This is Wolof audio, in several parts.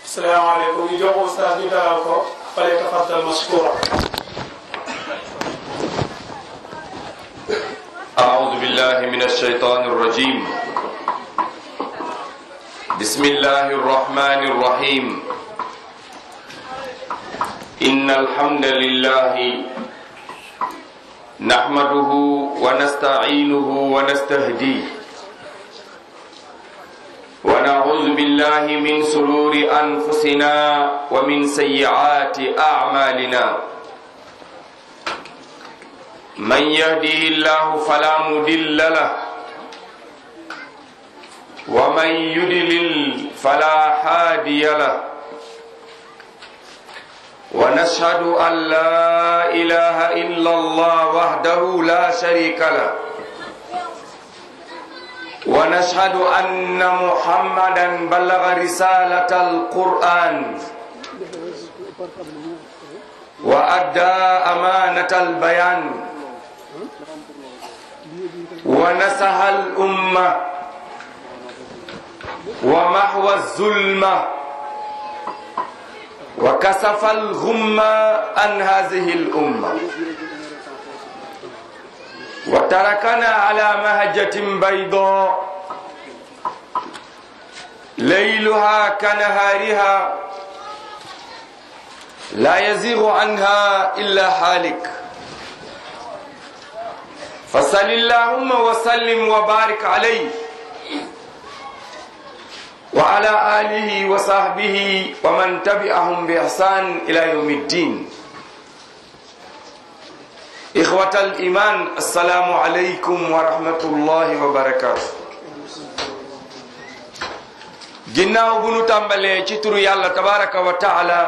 salaamaaleykum ñu jox ustaas ñu dalal ko fale tafaddal mashkura أعوذ بالله من الشيطان الرجيم بسم الله الرحمن الرحيم إن الحمد لله نحمده ونستعينه ونستهديه ونعوذ بالله من سرور أنفسنا ومن سيئات أعمالنا من يهده الله فلا مضل له ومن يضلل فلا هادي له ونشهد أن لا إله إلا الله وحده لا شريك له ونشهد أن محمدا بلغ رسالة القرآن وأدى أمانة البيان ونسح الأمة ومحو الظلمة وكسف الغمة عن هذه الأمة وتركنا على مهجة بيضاء ليلها كنهارها لا يزيغ عنها إلا حالك فصل اللهم وسلم وبارك عليه وعلى آله وصحبه ومن تبعهم بإحسان إلى يوم الدين إخوة الإيمان السلام عليكم ورحمة الله وبركاته ginnaaw bu nu tàmbalee ci turu yàlla tabaraka wa taala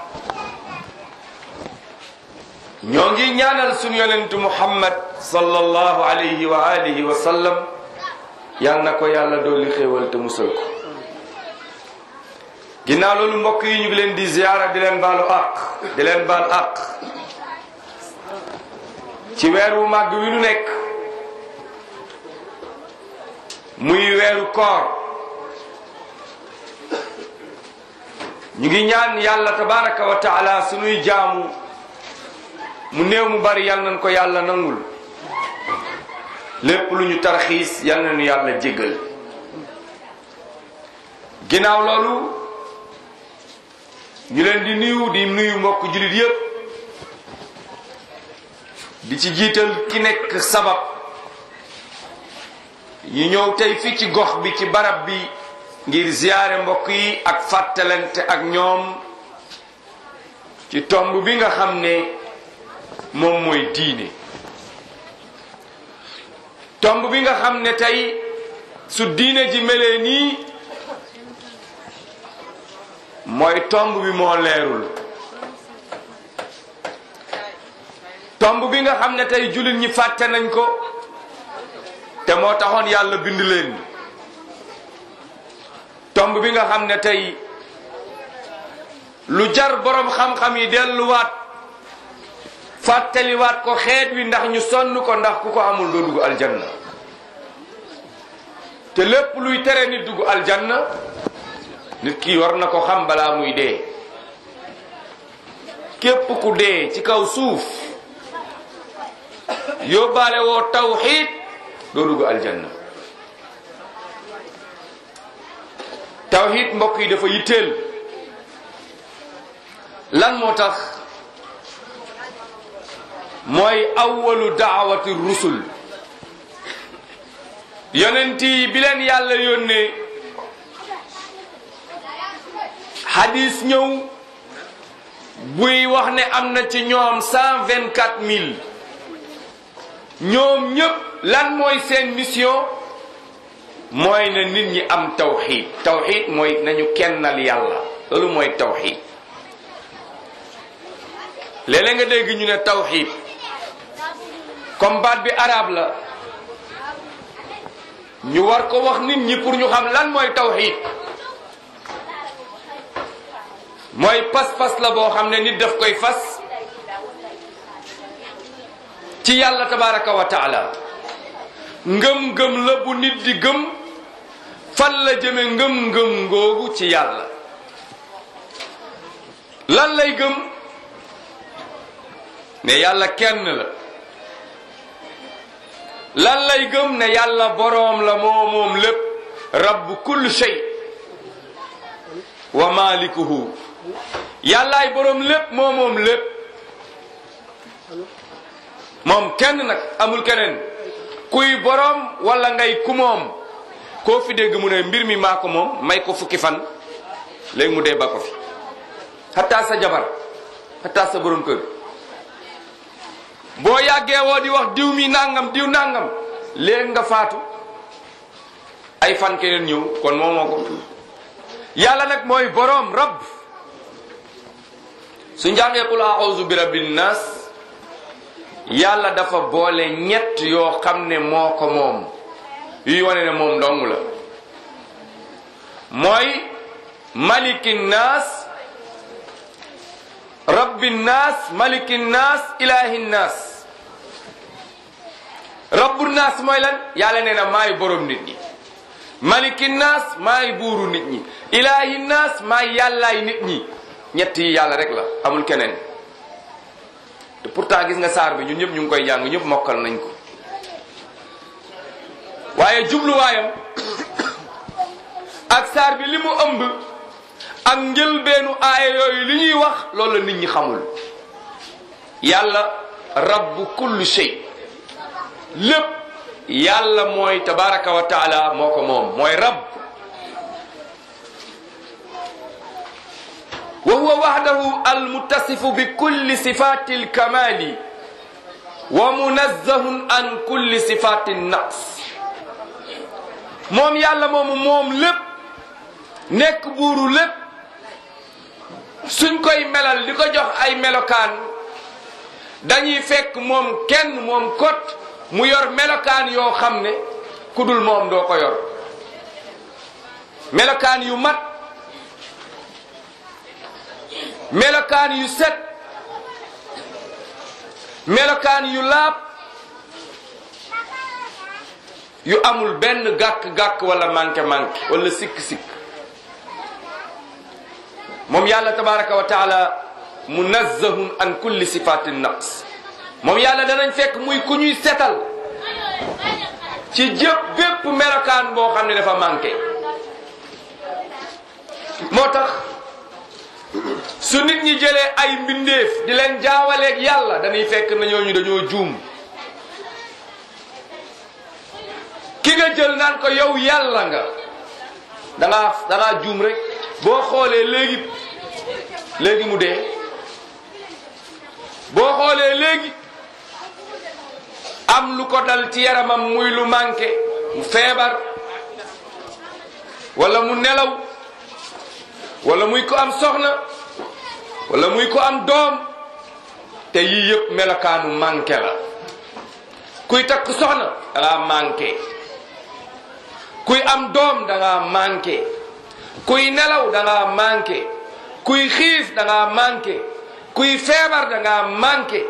ñoo ngi ñaanal sunu yonentu muhammad sallallahu alayhi wa alihi wa sallam yal na ko yàlla dolli xéewal te musal ko ginnaaw loolu mbokk yi ñu ngi leen di ziyaara di leen baalu àq di leen baal àq ci weer wu màgg wi nu nekk muy weeru koor ñu ngi ñaan yàlla tabaraka wa taala sunuy jaamu mu néew mu bari yal nañ ko yàlla nangul lépp lu ñu tarxiis yal nañu yàlla jéggal ginnaaw loolu ñu leen di nuyu di nuyu mbokk jullit yépp di ci jiital ki nekk sabab yi ñëw tey fii ci gox bi ci barab bi ngir ziyaare mbokk yi ak fàttalante ak ñoom ci tomb bi nga xam ne moom mooy diine tomb bi nga xam ne tey su diine ji melee nii mooy tomb bi moo leerul tomb bi nga xam ne tey jullit ñi fàtte nañ ko te moo taxoon yàlla bind leen tomb bi nga xam ne tey lu jar boroom xam-xam yi delluwaat fàttaliwaat ko xeet wi ndax ñu sonn ko ndax ku ko amul doo dugg aljanna te lépp luy tere nit dugg aljanna nit ki war na ko xam balaa muy dee képp ku dee ci kaw suuf yóbbaale woo tawxiid doo dugg aljanna tawxiid mbokk yi dafa yitteel lan moo tax mooy awwalu daawati rusul yonent yi bi leen yàlla yónnee hadis ñëw buy wax ne am na ci ñoom cent vingt quatre mille ñoom ñépp lan mooy seen mission mooy na nit ñi am tawxid tawxid mooy nañu kennal yàlla loolu mooy tawxid léeg-léeg nga dégg ñu ne tawxid comme baat bi arab la ñu war ko wax nit ñi pour ñu xam lan mooy tawxid mooy pas-pas la boo xam ne nit daf koy fas ci yàlla tabaraka wa taala ngëm-ngëm la bu nit di gëm fan la jëme ngëm-ngëm ngoogu ci yàlla lan lay gëm ne yàlla kenn la lan lay gëm ne yàlla boroom la moo moom lépp rabbu kulli shay wa malikuhu yàllaay boroom lépp moo moom lépp moom kenn nag amul keneen kuy boroom wala ngay ku moom koo fi dégg mu ne mbir mi maa ko moom may ko fukki fan léegi mu dee ba ko fi xataa sa jabar xataa sa boroom kër boo yàggee woo di wax diw mi nangam diw nangam léegi nga faatu ay fan keneen ñëw kon moomoo ko yàlla nag mooy boroom rabb su njàngee qul a'udhu bi rabbin nas yàlla dafa boole ñett yoo xam ne moo ko moom yuy wane ne moom dong la mooy malikin nas rabbin nas malikin nas ilahin nas rabbun nas mooy lan yàlla nee na maay borom nit ñi malikin nas maay buuru nit ñi ilahin nas maay yàllaay nit ñi ñett yi yàlla rek la amul keneen te pourtant gis nga saar bi ñun ñëpp ñu ngi koy jàng ñëpp mokkal nañ ko waaye jubluwaayam ak saar bi li mu ëmb ak njëlbeenu aaya yooyu li ñuy wax loolu la nit ñi xamul yàlla rabbu kulli shay lépp yàlla mooy tabaraka wa taala moo ko moom mooy rabb wa huwa wahdahu almuttasifu bi kulli sifati alkamali wa munazzahun an kulli sifati naqs moom yàlla moomu moom lépp nekk buuru lépp suñ koy melal di ko jox ay melokaan dañuy fekk moom kenn moom kot mu yor melokaan yoo xam ne ku dul moom doo ko yor melokaan yu mat melokaan yu set melokaan yu laab yu amul benn gàkk-gàkk wala manqué-manqué wala sikk-sikk moom yàlla tabaraka wa taala munazzahun an kulli sifatin naqs moom yàlla danañ fekk muy ku ñuy setal ci jëpp bépp melokaan boo xam ne dafa manqué moo tax su nit ñi jëlee ay mbindeef di leen jaawaleeg yàlla dañuy fekk na ñooñu dañoo juum ki nga jël naan ko yow yàlla nga dangaa dangaa juum rek boo xoolee léegi léegi mu dee boo xoolee léegi am lu ko dal ci yaramam muy lu manqué mu feebar wala mu nelaw wala muy ko am soxna wala muy ko am doom te yii yëpp melokaanu manqué la kuy takk soxna da ngaa manqué kuy am doom da ngaa manqué kuy nelaw da ngaa manqué kuy xiif da ngaa manqué kuy feebar da ngaa manqué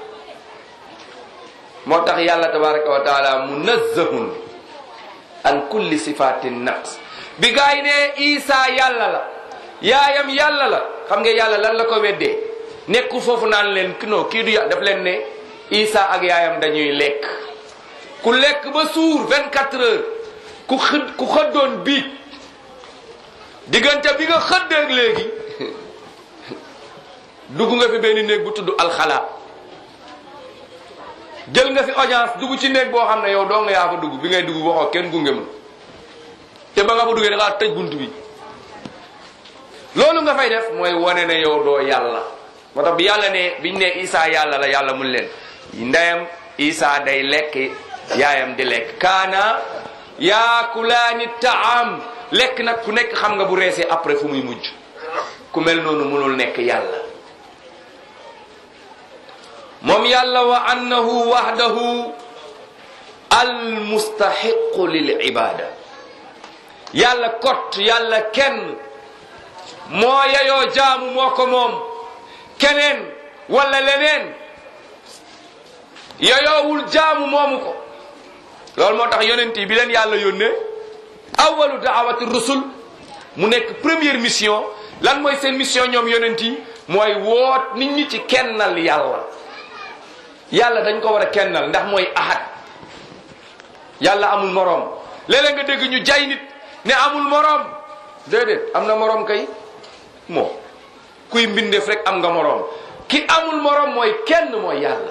moo tax yàlla tabaraka wa taala munazzahun an kulli sifatin naqs bi gaa yi ne isa yàlla la yaayam yàlla la xam nga yàlla lan la ko weddee nekkul foofu naan leen non kii du ya daf leen ne isa ak yaayam dañuy lekk ku lekk ba suur 24 heures ku xëd ku xëddoon biig diggante bi nga xëddeeg léegi dugg nga fi benn néeg bu tudd alxala jël nga fi audience dugg ci néeg boo xam ne yow doo nga yaa fa dugg bi ngay dugg waxoo kenn gunge ma te ba nga fa duggee da ngaa tëj bunt bi loolu nga fay def mooy wane ne yow doo yàlla moo tax bi yàlla ne biñ ne isa yàlla la yàlla mun leen ndeyam isa day lekk yaayam di lekk kaana yaakulaani taam lekk nag ku nekk xam nga bu reesee après fu muy mujj ku mel noonu mënul nekk yàlla moom yàlla wa annahu wahdahu almustahiqu lil ibada yàlla kot yàlla kenn moo yayoo jaamu moo ko moom keneen wala leneen yayoowul jaamu moomu ko loolu moo tax yonent yi bi leen yàlla yónnee awalu daawati rusul mu nekk première mission lan mooy seen mission ñoom yonent yi mooy woot nit ñi ci kennal yàlla yàlla dañ ko war a kennal ndax mooy ahad yàlla amul moroom léeg-léeg nga dégg ñu jay nit ne amul moroom déedéet am na moroom kay moo kuy mbindeef rek am nga moroom ki amul moroom mooy kenn mooy yàlla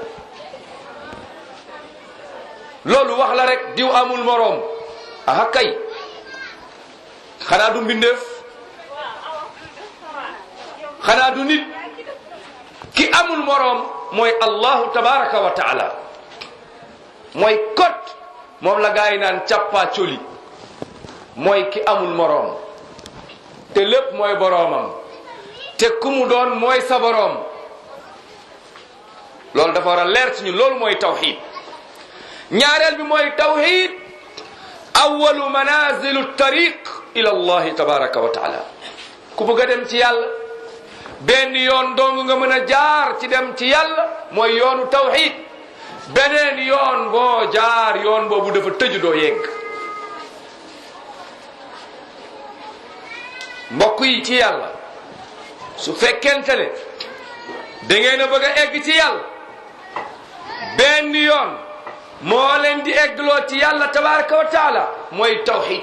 loolu wax la rek diw amul moroom aha kay xanaa du mbindeef xanaa du nit ki amul moroom mooy allahu tabaraka wa taala mooy kot moom la gaa yi naan càppaa coli mooy ki amul moroom te lépp mooy boroomam te ku mu doon mooy sa boroom loolu dafa war a leer ci ñun loolu mooy tawxid ñaareel bi mooy tawxid awalu manazilu tariq ila allahi tabaraka wa taala ku bëgg a dem ci yàlla benn yoon dong nga mën a jaar ci dem ci yàlla mooy yoonu tawxid beneen yoon boo jaar yoon boobu dafa tëju doo yegg mbokk yi ci yàlla su fekkente ne da ngeen a bëgg a egg ci yàlla benn yoon moo leen di eggloo ci yàlla tabaraka wa taala mooy tawxid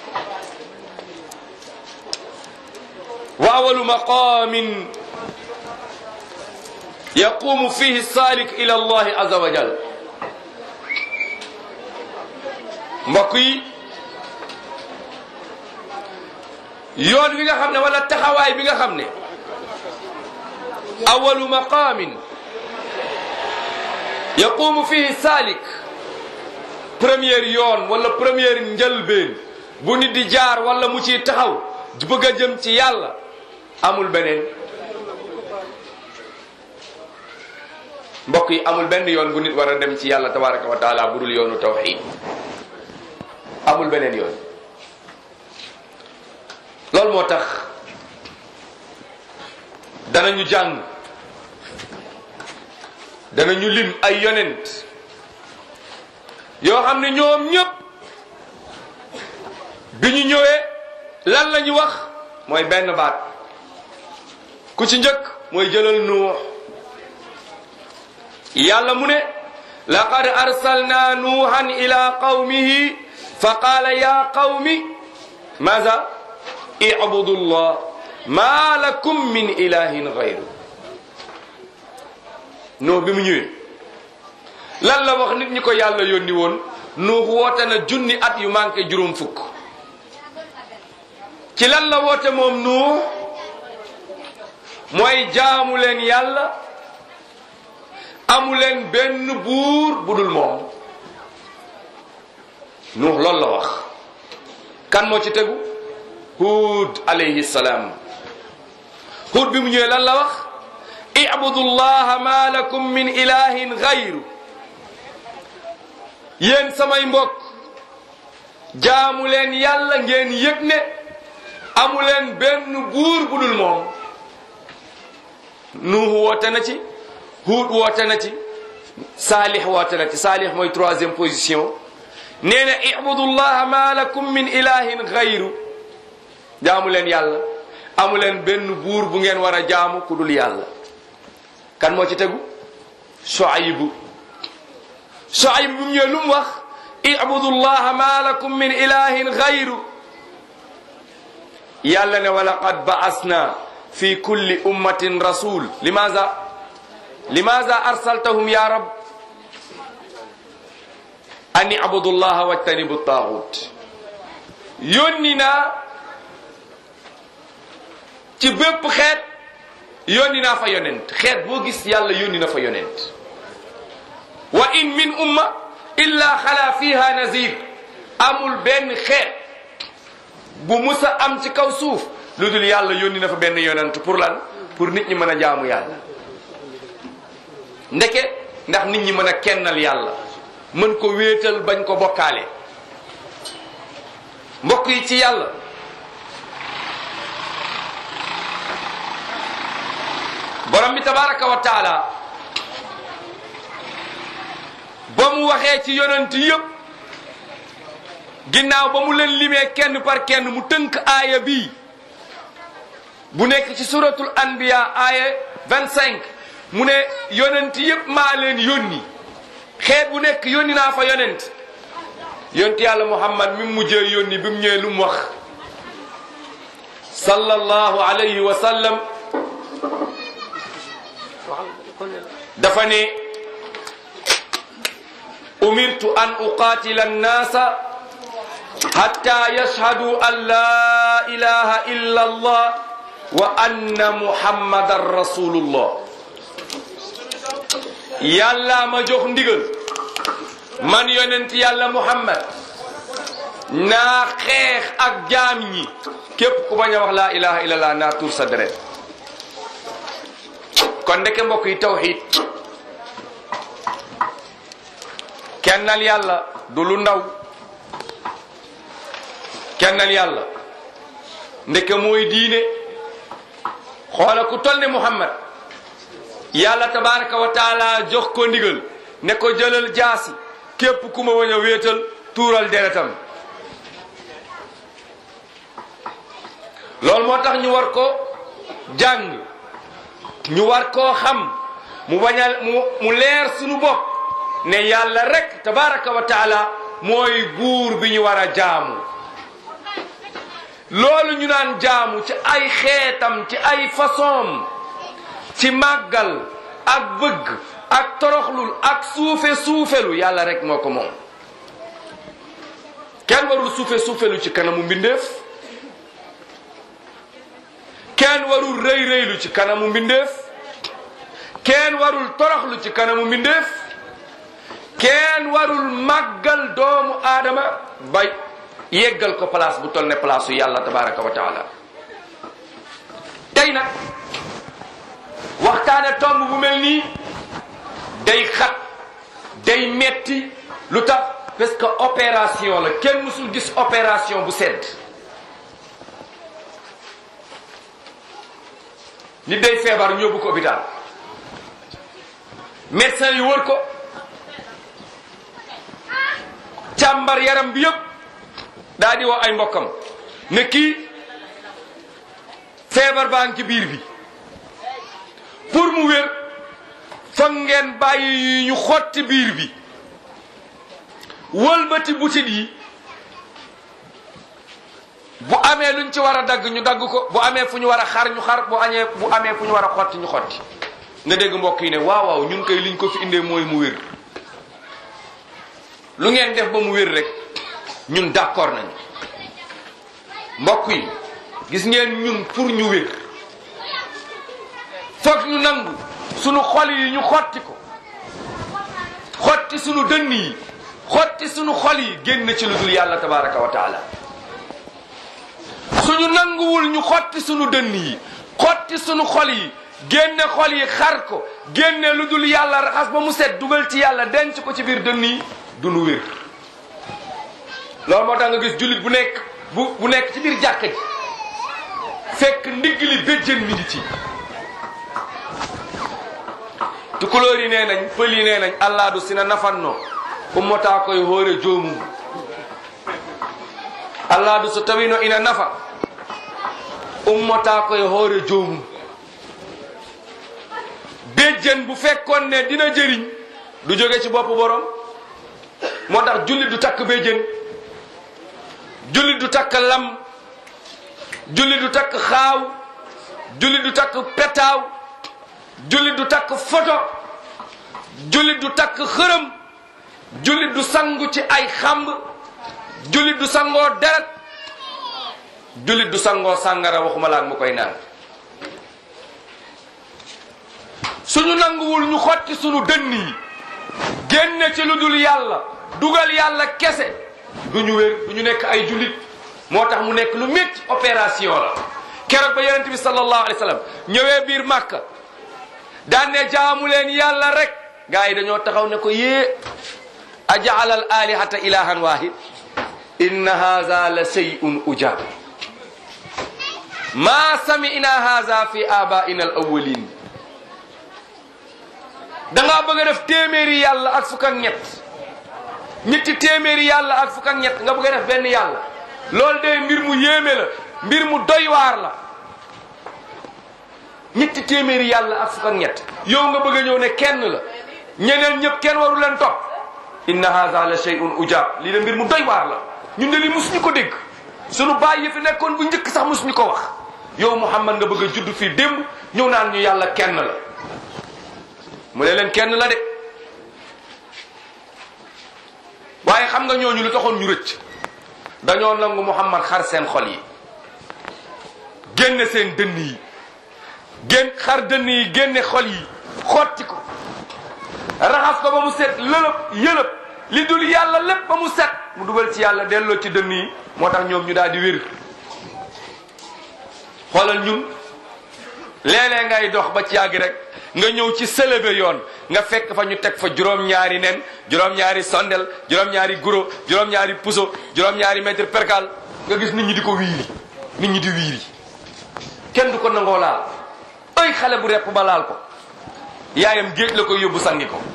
wa awalu maqamin yaqumu fihi salik ila allahi azza wa jal mbokk yi yoon wi nga xam ne wala taxawaay bi nga xam ne awalu maqamin yaqumu fihi salik première yoon wala première njëlbeen bu nit di jaar wala mu ciy taxaw di bëgg a jëm ci yàlla amul beneen mbokk yi amul benn yoon bu nit war a dem ci yàlla tabaraka wa taala bu dul yoonu tawxid amul beneen yoon loolu moo tax danañu jàng danañu lim ay yonent yoo xam ne ñoom ñëpp bi ñu ñëwee lan la ñu wax mooy benn baat ku ci njëkk mooy jëlal nuux yàlla mu ne laqad arsalna nuuhan ila qawmihi fa qaala ya qawmi maza ibudu llah ma lakum min ilahin gayru nuux bi mu ñëwee lan la wax nit ñi ko yàlla yónni woon nuux woote na junni at yu manqué juróom fukk ci lan la woote moom nuux mooy jaamu leen yàlla amu leen benn buur bu dul moom nuux loolu la wax kan moo ci tegu huud alayhi salaam huud bi mu ñëwee lan la wax ibudu llaha ma lakum min ilahin gayru yéen samay mbokk jaamu leen yàlla ngeen yëg ne amu leen benn buur bu dul moom nuuhu woote na ci huud woote na ci saalix woote na ci saalix mooy troisième position nee na ibudu llaha ma lakum min ilahin gayru jaamu leen yàlla amu leen benn buur bu ngeen war a jaamu ku dul yàlla kan moo ci tegu Shuaybu Shuaybu bu mu ñëwee lu mu wax ibudu llaha ma lakum min ilahin gayru yàlla ne wa laqad ba'asna fi kulli ummatin rasul limaza limaza arsaltahum ya rab an ibudu llaha wajtanibu taaxut yónni naa ci bépp xeet yónni naa fa yonent xeet boo gis yàlla yónni na fa yonent wa in min umma illa xala fiha nazir amul benn xeet bu musa am ci kaw suuf lu dul yàlla yónni na fa benn yonent pour lan pour nit ñi mën a jaamu yàlla ndeke ndax nit ñi mën a kennal yàlla mën ko wéetal bañ ko bokkaale mbokk yi ci yàlla borom bi tabaraka wa taala ba mu waxee ci yonent yépp ginnaaw ba mu leen limee kenn par kenn mu tënk aaya bii bu nekk ci suratul anbiya aaya 25 mu ne yonent yépp maa leen yónni xeet bu nekk yónni naa fa yonent yonent yàlla muhammad mi mujjee yónni bi mu ñëwee lu mu wax sallallahu alayhi wa sallam dafa ne umirtu an uqatila annaasa hatta yashhadu an la ilaha illa allah wa anna muhammadan rasulullah yàlla ma jox ndigal man yonent yàlla muhammad naa xeex ak jaam ñi képp ku bañ a wax laa ilaha illallah naa tuur sa deret kon ndeke mbokk yi tawxid kennal yàlla du lu ndaw kennal yàlla ndeke mooy diine xoola ku tol ne muhammad yàlla tabaraka wa taala jox ko ndigal ne ko jëlal jaasi képp ku ma wañ a wéetal tuural deretam loolu moo tax ñu war ko jàng ñu war koo xam mu bañal mu mu leer sunu bopp ne yàlla rek tabaraka wa taala mooy buur bi ñu war a jaamu loolu ñu naan jaamu ci ay xeetam ci ay façon ci màggal ak bëgg ak toroxlul ak suufe suufelu yàlla rek moo ko moom kenn warul suufe suufelu ci kanamu mbindeef kenn warul rëy rëylu ci kanamu mbindeef kenn warul toroxlu ci kanamu mbindeef kenn warul màggal doomu aadama bay yeggal ko place bu toll ne place su yàlla tabaraka wa taala tey nag waxtaane tomb bu mel nii day xat day metti lu tax parce que opération la kenn musul gis opération bu sedd nit day feebar ñu yóbbu ko hôpital médecin yi wër ko càmbar yaram bi yëpp daa di woo ay mbokkam ne kii feebar baa ngi ci biir bi pour mu wér foog ngeen bàyyi ñu xotti biir bi wëlbati butit yi bu amee luñ ci war a dagg ñu dagg ko bu amee fu ñu war a xar ñu xar bu añee bu amee fu ñu war a xotti ñu xotti nga dégg mbokk yi ne waaw waaw ñun koy liñ ko fi indee mooy mu wér lu ngeen def ba mu wér rek ñun d'accord nañu mbokk yi gis ngeen ñun pour ñu wér foog ñu nangu sunu xol yi ñu xotti ko xotti sunu dënn yi xotti sunu xol yi génn ci lu dul yàlla tabaraka wa taala suñu nanguwul ñu xotti sunu dënn yi xotti sunu xol yi génne xol yi xar ko génne lu dul yàlla raxas ba mu set dugal ci yàlla denc ko ci biir dënn yi du nu wér loolu moo tax nga gis jullit bu nekk bu bu nekk ci biir jàkka ji fekk ndigg li béjjën mi ngi ci tukulóor yi nee nañ pël yi nee nañ allaadu sina nafanno ummotaa koye hoore joomum allaadu so tawino ina nafa ummotaa koye hoore joomum béjjën bu fekkoon ne dina jëriñ du jóge ci bopp borom moo tax jullit du takk béjjën jullit du takk lam jullit du takk xaaw jullit du takk petaaw jullit du takk photo jullit du takk xërëm jullit du sangu ci ay xamb jullit du sangoo deret jullit du sangoo sàngara waxuma laak mu koy naan suñu nanguwul ñu xotti suñu dënn yi génne ci lu dul yàlla dugal yàlla kese du ñu wér du ñu nekk ay jullit moo tax mu nekk lu métti opération la keroog ba yonent bi sallallahu alayhi wa sallam ñëwee biir màkka daan ne jaamu leen yàlla rek gars yi dañoo taxaw ne ko yée ajaala al alihata ilahan wahid inna haza la shay'un ujab ma sami'na haza fi abaina al awwalin dangaa bëgg a def téeméeri yàlla ak fukk ak ñett ñetti téeméeri yàlla ak fukk ak ñett nga bëgg a def benn yàlla loolu de mbir mu yéeme la mbir mu doy waar la ñetti téeméeri yàlla ak fukk ak ñett yow nga bëgg a ñëw ne kenn la ñeneen ñëpp kenn waru leen topp inna hadha la shay'un ujab lii de mbir mu doy waar la ñun de li musuñu ko dégg sunu baay yi fi nekkoon bu njëkk sax musuñu ko wax yow Muhammad nga bëgg a judd fii démb ñëw naan ñu yàlla kenn la mu ne leen kenn la de waaye xam nga ñooñu lu taxoon ñu rëcc dañoo nangu Muhammad xar seen xol yi génne seen dënn yi génn xar dënn yi génne xol yi xotti ko raxas ko ba mu set lëlëb yëlëb li dul yàlla lépp ba mu set mu dugal ci yàlla delloo ci dënn yi moo tax ñoom ñu daal di wér xoolal ñun léeg-léeg ngay dox ba ci yàgg rek nga ñëw ci sëlëbe yoon nga fekk fa ñu teg fa juróom-ñaari nen juróom-ñaari sondel juróom-ñaari guro juróom-ñaari puso juróom-ñaari mètre percal nga gis nit ñi di ko wiiri nit ñi di wiiri kenn du ko nangoo laal ay xale bu repp ba laal ko yaayam géej la koy yóbbu sangi ko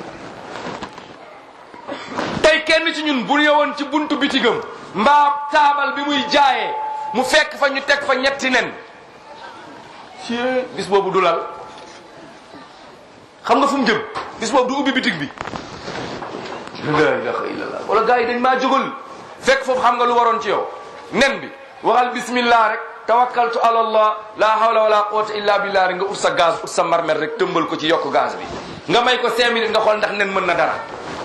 tey kenn ci ñun bu ñëwoon ci buntu bitigam mbaa taabal bi muy jaayee mu fekk fa ñu teg fa ñetti nen ci bis boobu du lal xam nga fu mu jëm bis boobu du ubbi bitig bi la ilaha illallah wala gars yi dañ maa jógal fekk foofu xam nga lu waroon ci yow nen bi waxal bismillah rek tawakkaltu ala allah la hawla wala quwwata illa billah rek nga ut sa gaz ut sa marmet rek tëmbal ko ci yokk gaz bi nga may ko cinq minutes nga xool ndax nen mën na dara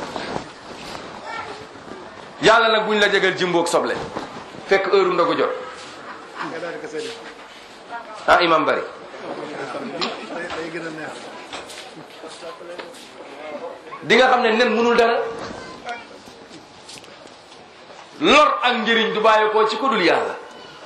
yàlla nag buñ la jegal jimboog soble fekk heure ndogu jot ah imam bari di nga xam ne nen mënul dara lor ak njëriñ du bàyyi ko ci kudul yàlla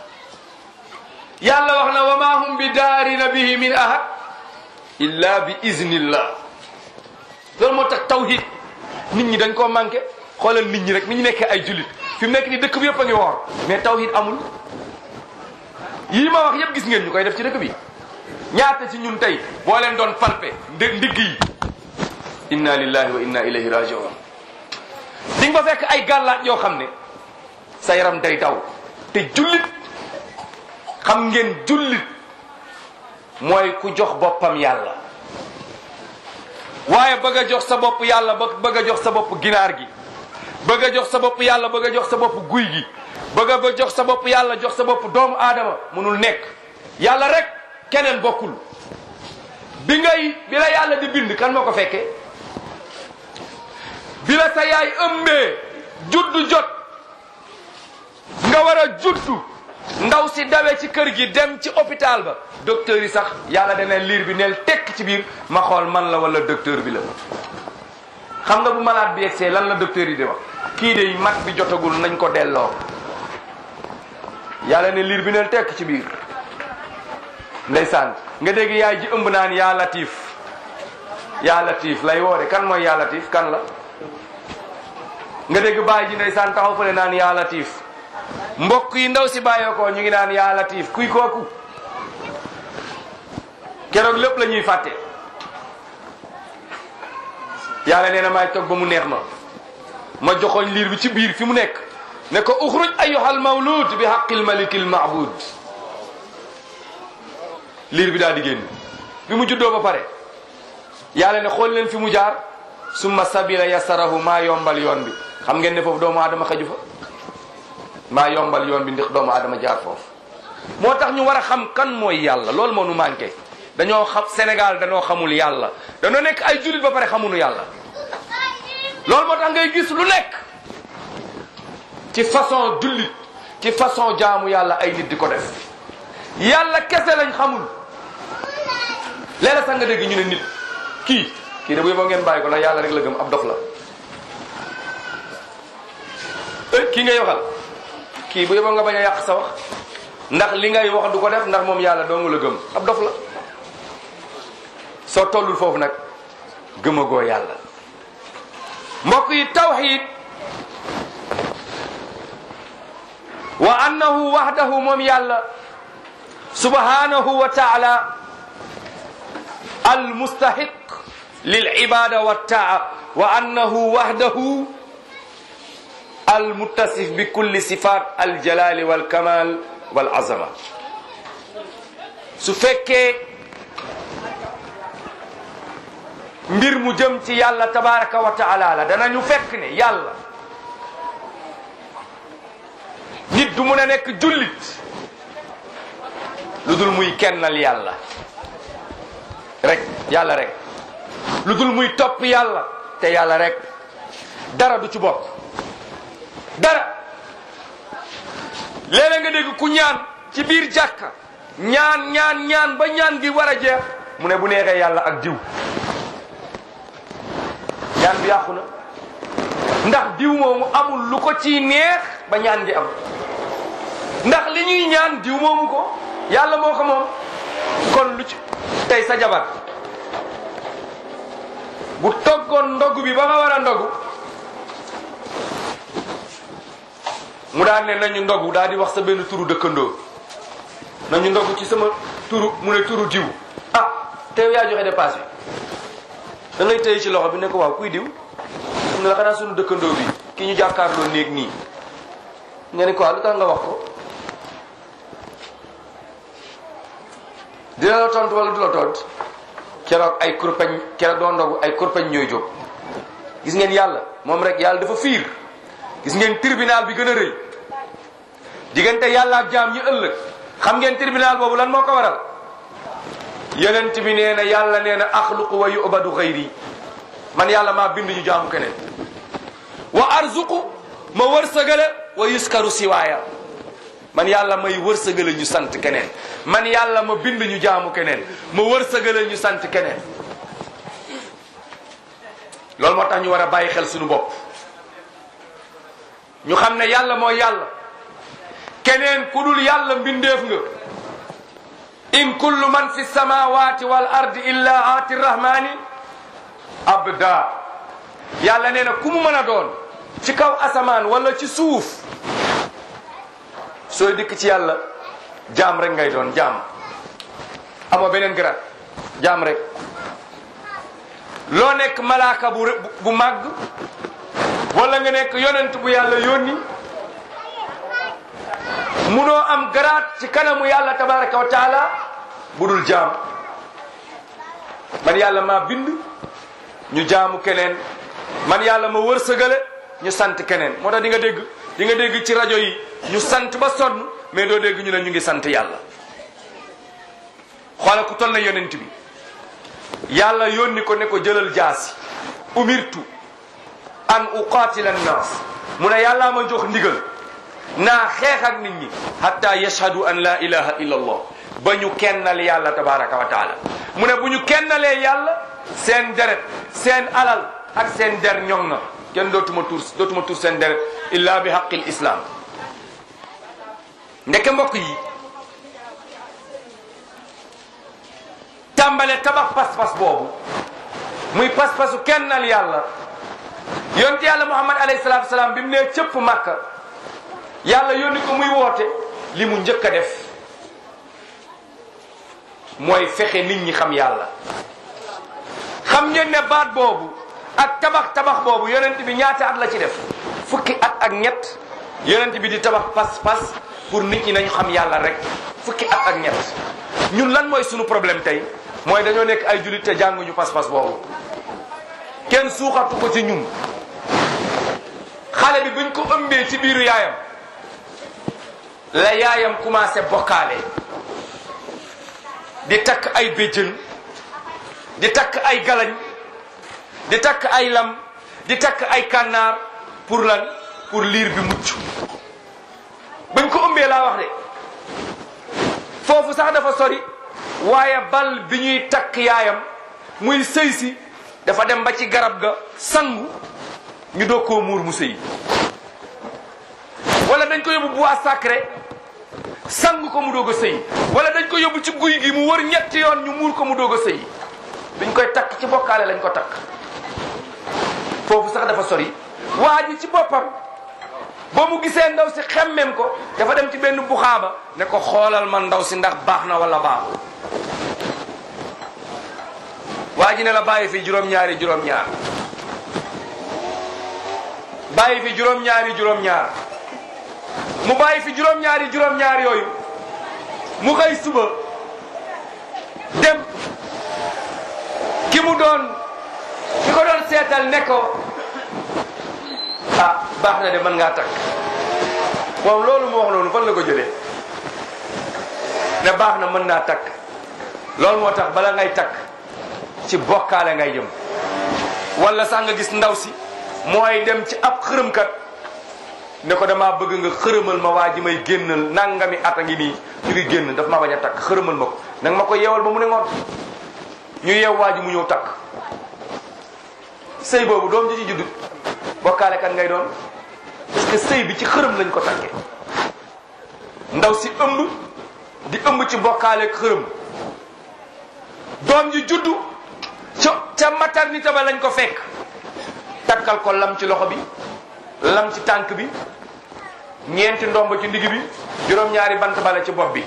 yàlla wax na wa ma hum bi daarina bihi min ahad illa bi iznillah loolu moo tax tawhid nit ñi dañ koo manqué xoolal nit ñi rek ni ñu nekkee ay jullit fi mu nekk ni dëkk bi yëpp a ngi woor mais tawhid amul yii ma wax yëpp gis ngeen ñu koy def ci dëkk bi ñaata ci ñun tey boo leen doon palpe ndé ndigg yi inna lillahi wa inna ilayhi rajiun di nga fa fekk ay gàllaat yoo xam ne sa yaram day daw te jullit xam ngeen jullit mooy ku jox boppam yàlla waaye bëgg a jox sa bopp yàlla ba bëgg a jox sa bopp ginaar gi bëgg a jox sa bopp yàlla bëgg a jox sa bopp guy gi bëgg a ba jox sa bopp yàlla jox sa bopp doomu aadama mënul nekk yàlla rek keneen bokkul bi ngay bi la yàlla di bind kan moo ko fekkee bi la sa yaay ëmbee juddu jot nga war a juddu ndaw si dawe ci kër gi dem ci hôpital ba docteur yi sax yàlla dana liir bi neel tekk ci biir ma xool man la wala docteur bi la xam nga bu malade bi yegsee lan la docteur yi di wax kii de mat bi jotagul nañ ko delloo yàlla ne liir bi neel tekk ci biir ndeysaan nga dégg yaay ji ëmb naan yaa latif yaa latif lay woore kan mooy yaa latif kan la nga dégg baay ji ndeysaan taxaw fële naan yaa latif mbokk yi ndaw si bàyyee ko ñu ngi naan yaa latif kuy kooku keroog lépp la ñuy fàtte yàlla nee na maay toog ba mu neex ma ma joxoñ liir bi ci biir fi mu nekk ne ko uxruj ayyuhal mawlud bi haqqil malikil ma'bud liir bi daal di génn bi mu juddoo ba pare yàlla ne xool leen fi mu jaar summa sabila yasarahu maa yombal yoon bi xam ngeen ne foofu doomu aadama xaju fa maa yombal yoon bi ndax doomu aadama jaar foofu moo tax ñu war a xam kan mooy yàlla loolu moo nu manqué dañoo xam Sénégal dañoo xamul yàlla dañoo nekk ay jullit ba pare xamuñu yàlla loolu moo tax ngay gis lu nekk ci façon jullit ci façon jaamu yàlla ay nit di ko def yàlla kese lañ xamul léeg-léeg sax nga dégg ñu ne nit kii kii de bu yeboo ngeen bàyyi ko ndax yàlla rek la gëm ab dof la kii ngay waxal kii bu yeboo nga bañ a yàq sa wax ndax li ngay wax du ko def ndax moom yàlla dong la gëm ab dof la soo tollul foofu nag gëmagoo yàlla mbokk yi tawxid wa annahu wahdahu moom yàlla subhanahu wa taala almustahiq lilibada waltaa wa annahu wahdahu almuttasif bi kulli sifat aljalali walkamal walazama su fekkee mbir mu jëm ci yàlla tabaraka wa taala la danañu fekk ne yàlla nit du mun a nekk jullit lu dul muy kennal yàlla rek yàlla rek lu dul muy topp yàlla te yàlla rek dara du ci bokk dara léeg-léeg nga dégg ku ñaan ci biir jàkka ñaan ñaan ñaan ba ñaan gi war a jeex mu ne bu neexee yàlla ak diw ñaan bi yàqu na ndax diw moomu amul lu ko ciy neex ba ñaan gi am ndax li ñuy ñaan diw moomu ko yàlla moo ko moom kon lu ci tey sa jabar bu toggoon ndogu bi ba nga war a ndogu mu daan ne nañu ndogu daal di wax sa benn turu dëkkandoo nañu ndogu ci sama turu mu ne turu diw ah te yow yaa joxe dépasse bi da ngay tëye ci loxo bi ne ko waaw kuy diw mu ne la xanaa sunu dëkkandoo bi ki ñu jàkkaarloo néeg nii nga ne ko waaw lu tax nga wax ko dina la tontu wala du la tontu keroog ay kurpeñ keroog doo ndogu ay kurpeñ ñooy jóg gis ngeen yàlla moom rek yàlla dafa fiir gis ngeen tribunal bi gën a rëy diggante yàlla ak jaam ñi ëllëg xam ngeen tribunal boobu lan moo ko waral yonent bi nee na yàlla nee na axluqu wa yubadu xayri man yàlla maa bind ñu jaamu keneen wa arzuqu ma wërsëgale wa yuskaru siwaaya man yàlla may wërsëgale ñu sant keneen man yàlla ma bind ñu jaamu keneen ma wërsëgale ñu sant keneen loolu moo tax ñu war a bàyyi xel suñu bopp ñu xam ne yàlla mooy yàlla keneen ku dul yàlla mbindeef nga in kullu man fi samawati wal ardi illa aati rahmani abda yàlla nee na ku mu mën a doon ci kaw asamaan wala ci suuf sooy dikk ci yàlla jaam rek ngay doon jaam amoo beneen grat jaam rek loo nekk malaaka bu bu màgg wala nga nekk yonent bu yàlla yónni munoo am garaat ci kanamu yàlla tabaraka wa taala bu dul jaam man yàlla maa bind ñu jaamu keneen man yàlla ma wërsëgale ñu sant keneen moo tax di nga dégg di nga dégg ci rajo yi ñu sant ba sonn mais doo dégg ñu ne ñu ngi sant yàlla xoola ku toll na yonent bi yàlla yónni ko ne ko jëlal jaasi umirtu an uqaatila annaas mu ne yàllaa ma jox ndigal naa xeex ak nit ñi hatta yashhadu an la ilaha illa allah ba ñu kennal yàlla tabaraka wa taala mu ne bu ñu kennalee yàlla seen deret seen alal ak seen der ñoŋ na kenn dootuma tur dootuma tur seen deret illa bi haqqil islam ndeke mbokk yi tàmbale tabax pas-pas boobu muy pas-pasu kennal yàlla yonte yàlla muhammad alayhi salatu wasalaam bi mu nee cëpp màkka yàlla yónni ko muy woote li mu njëkk a def mooy fexe nit ñi xam yàlla xam ngeen ne baat boobu ak tabax tabax boobu yonent bi ñaata at la ci def fukki at ak ñett yonent bi di tabax pas-pas pour nit ñi nañu xam yàlla rek fukki at ak ñett ñun lan mooy sunu problème tey mooy dañoo nekk ay jullit te jànguñu pas-pas boobu kenn suuxatu ko ci ñun xale bi buñ ko ëmbee ci biiru yaayam la yaayam commencé bokkaale di takk ay béjjën di takk ay galañ di takk ay lam di takk ay kànnaar pour lan pour liir bi mucc bañ ko ëmbee laa wax de foofu sax dafa sori waaye bal bi ñuy takk yaayam muy sëy si dafa dem ba ci garab ga sangu ñu doog koo muur mu sëy wala dañ ko yóbbu bois sacré sang ko mu doog a sëy wala dañ ko yóbbu ci guy gi mu wër ñetti yoon ñu muur ko mu doog a sëy biñ koy takk ci bokkaale lañ ko takk foofu sax dafa sori waa ji ci boppam ba mu gisee ndaw si xemmem ko dafa dem ci benn buxaaba ne ko xoolal ma ndaw si ndax baax na wala baaxul waa ji ne la bàyyi fi juróom-ñaari juróom-ñaar bàyyi fi juróom-ñaari juróom-ñaar mu bàyyi fi juróom-ñaari juróom-ñaar yooyu mu xëy suba dem ki mu doon seetal ne ko ah baax na de mën ngaa takk moom loolu mu wax noonu fan la ko jëlee ne baax na mën naa takk loolu moo tax bala ngay takk ci bokkaale ngay jëm wala sax nga gis ndaw si mooy dem ci ab xërëmkat ne ko damaa bëgg nga xërëmal ma waa ji may génnal nangami at a ngi nii ñu ngi génn daf maa bañ a takk xërëmal ma ko nanga ma ko yeewal ba mu ne ngoon ñu yeew waa ji mu ñëw takk sëy boobu doom ji ci judd bokkaale kan ngay doon parce que sëy bi ci xërëm lañ ko takkee ndaw si ëmb di ëmb ci bokkaale ak xërëm doom ji juddu ca ca maternité ba lañ ko fekk takkal ko lam ci loxo bi lam ci tànk bi ñeenti ndomb ci ndigg bi juróom-ñaari bant bale ci bopp bi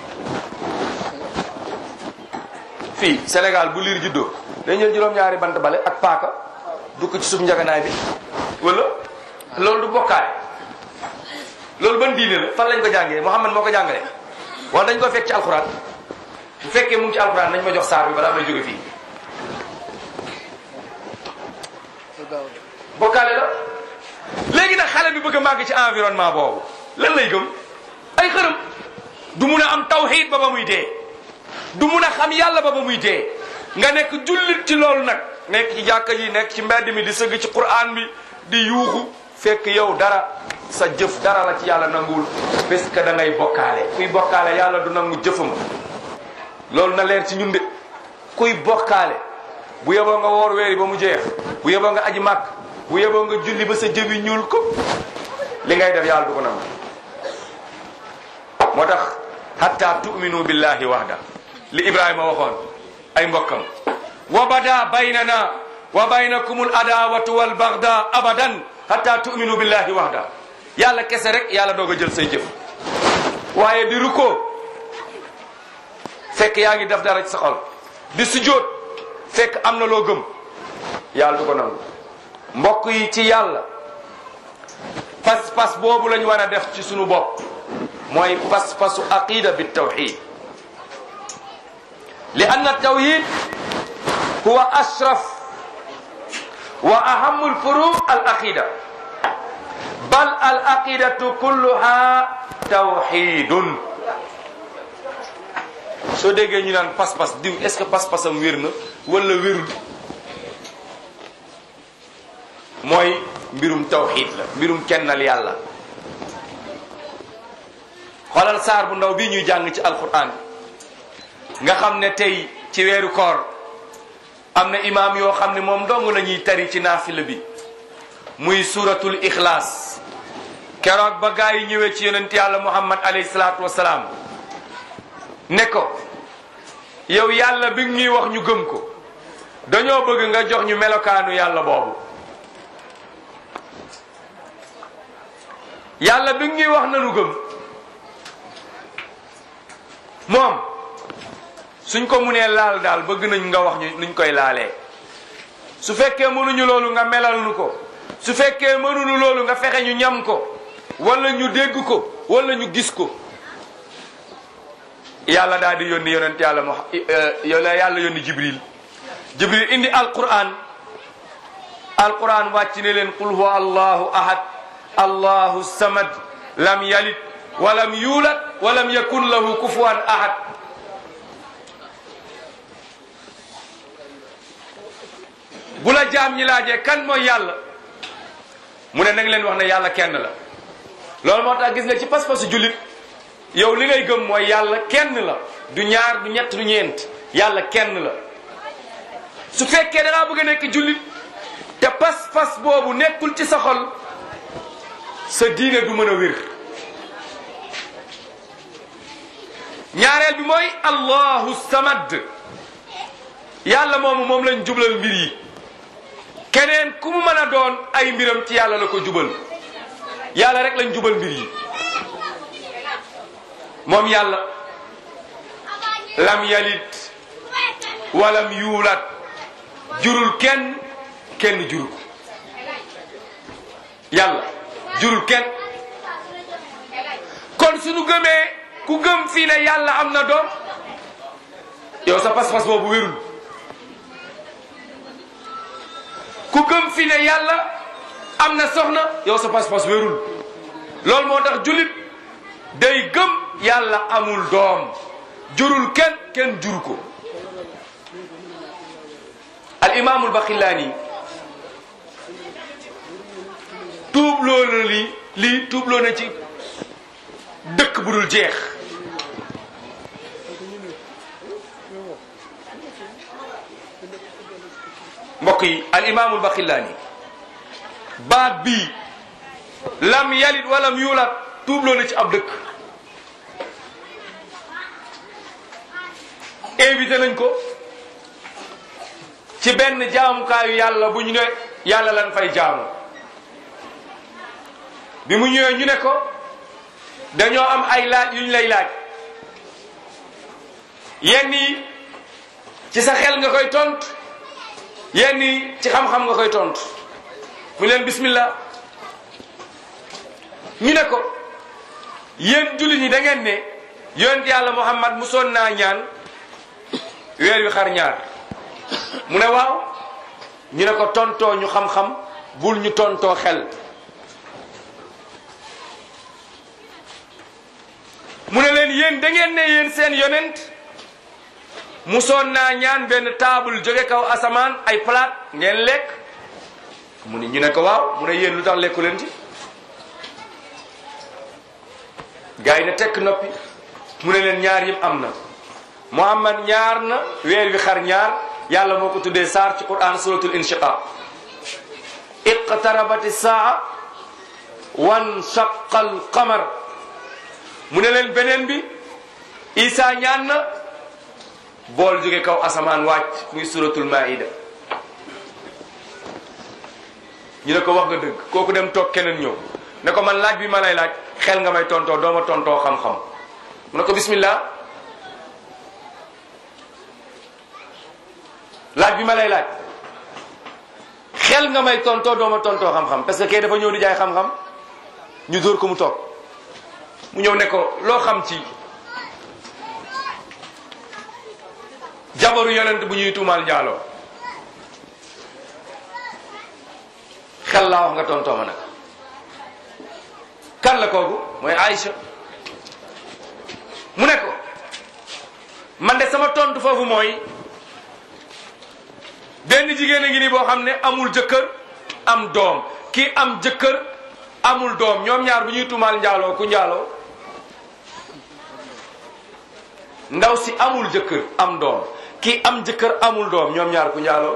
fii Sénégal bu liir juddoo dañ jël juróom-ñaari bant bale ak paaka dukk ci suuf njaganaay bi wala loolu du bokkaale loolu ban diine la fan lañ ko jàngee Muhammad moo ko jàngale wala dañ ko fekk ci alxuraan bu fekkee mu ngi ci alxuraan nañ ma jox saar bi balaa may jóge fii bokkaale la léegi nag xale bi bëgg a màgg ci environnement boobu lan lay gëm ay xërëm du mun a am tawxiid ba ba muy dee du mun a xam yàlla ba ba muy dee nga nekk jullit ci loolu nag nekk ci jàkka ji nekk ci mbedd mi di sëgg ci quraan bi di yuuxu fekk yow dara sa jëf dara la ci yàlla nanguwul parce que da ngay bokkaale kuy bokkaale yàlla du nangu jëfam loolu na leer ci ñun de kuy bokkaale bu yeboo nga woor weeri ba mu jeex bu yeboo nga aji màkk bu yeboo nga julli ba sa jëbi ñuul ko li ngay def yàlla du ko nangu moo tax hatta tu'minu billahi wahda li ibrahima waxoon ay mbokkam wa bada baynana wa baynakumul adawatu wal bagda abadan hatta tu'minu billahi wahda yàlla kese rek yàlla doog a jël say jëf waaye di rukkoo fekk yaa ngi def dara ci sa xol di sujjóot fekk am na loo gëm yàlla du ko nangu mbokk yi ci yàlla pas-pas boobu lañ war a def ci sunu bopp mooy pas-pasu aqida bi tawxid li anna tawhid huwa ashraf wa ahamu lfuru al aqida bal al aqidatu kulluha tawxidun soo déggee ñu naan pas-pas diw est ce que pas-pasam wér na wala wérul mooy mbirum tawxid la mbirum kennal yàlla xoolal saar bu ndaw bii ñuy jàng ci alquran nga xam ne tey ci weeru koor am na imaam yoo xam ne moom dong la ñuy tari ci naafila bi muy suratul ixlaas keroog ba gaa yi ñëwee ci yonent yàlla muhammad alayhi salaatu wasalaam ne ko yow yàlla bi ñuy wax ñu gëm ko dañoo bëgg nga jox ñu melokaanu yàlla boobu yàlla bi ñuy wax nanu gëm moom suñ ko munee laal daal bëgg nañ nga wax ñu nuñ koy laalee su fekkee mënuñu loolu nga melal nu ko su fekkee mënuñu loolu nga fexe ñu ñam ko wala ñu dégg ko wala ñu gis ko yàlla daal di yónni yonent yàlla mo yàlla yàlla yónni jibril jibril indi alquran alquran wàcc ne leen qul huwa allahu ahad allahu samad lam yalid walam yuulad walam yakun lahu kufuwan ahad bu la jaam ñi laajee kan mooy yàlla mu ne nanga leen wax ne yàlla kenn la loolu moo tax gis nga ci pas-pasu jullit yow li ngay gëm mooy yàlla kenn la du ñaar du ñett du ñeent yàlla kenn la su fekkee da ngaa bëgg a nekk jullit te pas-pas boobu nekkul ci sa xol sa diine du mën a wér ñaareel bi mooy allahu samad yàlla moomu moom lañ jublal mbir yi keneen ku mu mën a doon ay mbiram ci yàlla la ko jubal yàlla rek lañ jubal mbir yi moom yàlla lam yalit walam yuulat jurul kenn kenn jurul ko yàlla jurul kenn kon suñu gëmee ku gëm fii ne yàlla am na doom yow sa pas-pas boobu wérul ku gëm fi ne yàlla am na soxna yow sa pas-pas wérul loolu moo tax jullit day gëm yàlla amul doom jurul kenn kenn jur ko al imaamul baxillaani tuubloo na lii lii tuubloo na ci dëkk bu dul jeex mbokk yi al imaamul baxillaani baat bii lam yalit walam yuulat tuubloo na ci ab dëkk invité nañ ko ci benn jaamukaayu yàlla bu ñu ne yàlla lan fay jaamu bi mu ñëwee ñu ne ko dañoo am ay laaj yu ñu lay laaj yenn yi ci sa xel nga koy tontu yenn yi ci xam-xam nga koy tontu mu leen bismillah ñu ne ko yéen jullit ñi da ngeen ne yonent yàlla Muhammad musoon naa ñaan weer wi xar ñaar mu ne waaw ñu ne ko tontoo ñu xam-xam bul ñu tontoo xel mu ne leen yéen da ngeen ne yéen seen yonent musoon naa ñaan benn table jóge kaw asamaan ay palaat ngeen lekk mu ne ñu ne ko waaw mu ne yéen lu tax lekku leen ci gars yi ne tekk noppi mu ne leen ñaar yëpp am na Muhammad ñaar na weer wi xar ñaar yàlla moo ko tuddee saar ci quran suratul inshiqaq iqtarabati saa wan shaqal qamar mu ne leen beneen bi isa ñaan na bool jóge kaw asamaan wàcc muy suratul maida ñu ne ko wax nga dëgg kooku dem toog keneen ñëw ne ko man laaj bi ma lay laaj xel nga may tontoo dooma tontoo xam-xam mu ne ko bismillah laaj bi ma lay laaj xel nga may tontoo dooma tontoo xam-xam parce que kay dafa ñëw di jaay xam-xam ñu dóor ko mu toog mu ñëw ne ko loo xam ci jabaru yonent bu ñuy tuumaal njaaloo xel laa wax nga tontoo ma nag kan la kooku mooy Aïcha mu ne ko man de sama tontu foofu mooy benn jigéen a ngi nii boo xam ne amul jëkkër am doom kii am jëkkër amul doom ñoom ñaar bu ñuy tuumaal njaaloo ku njaaloo ndaw si amul jëkkër am doom kii am jëkkër amul doom ñoom ñaar ku njaaloo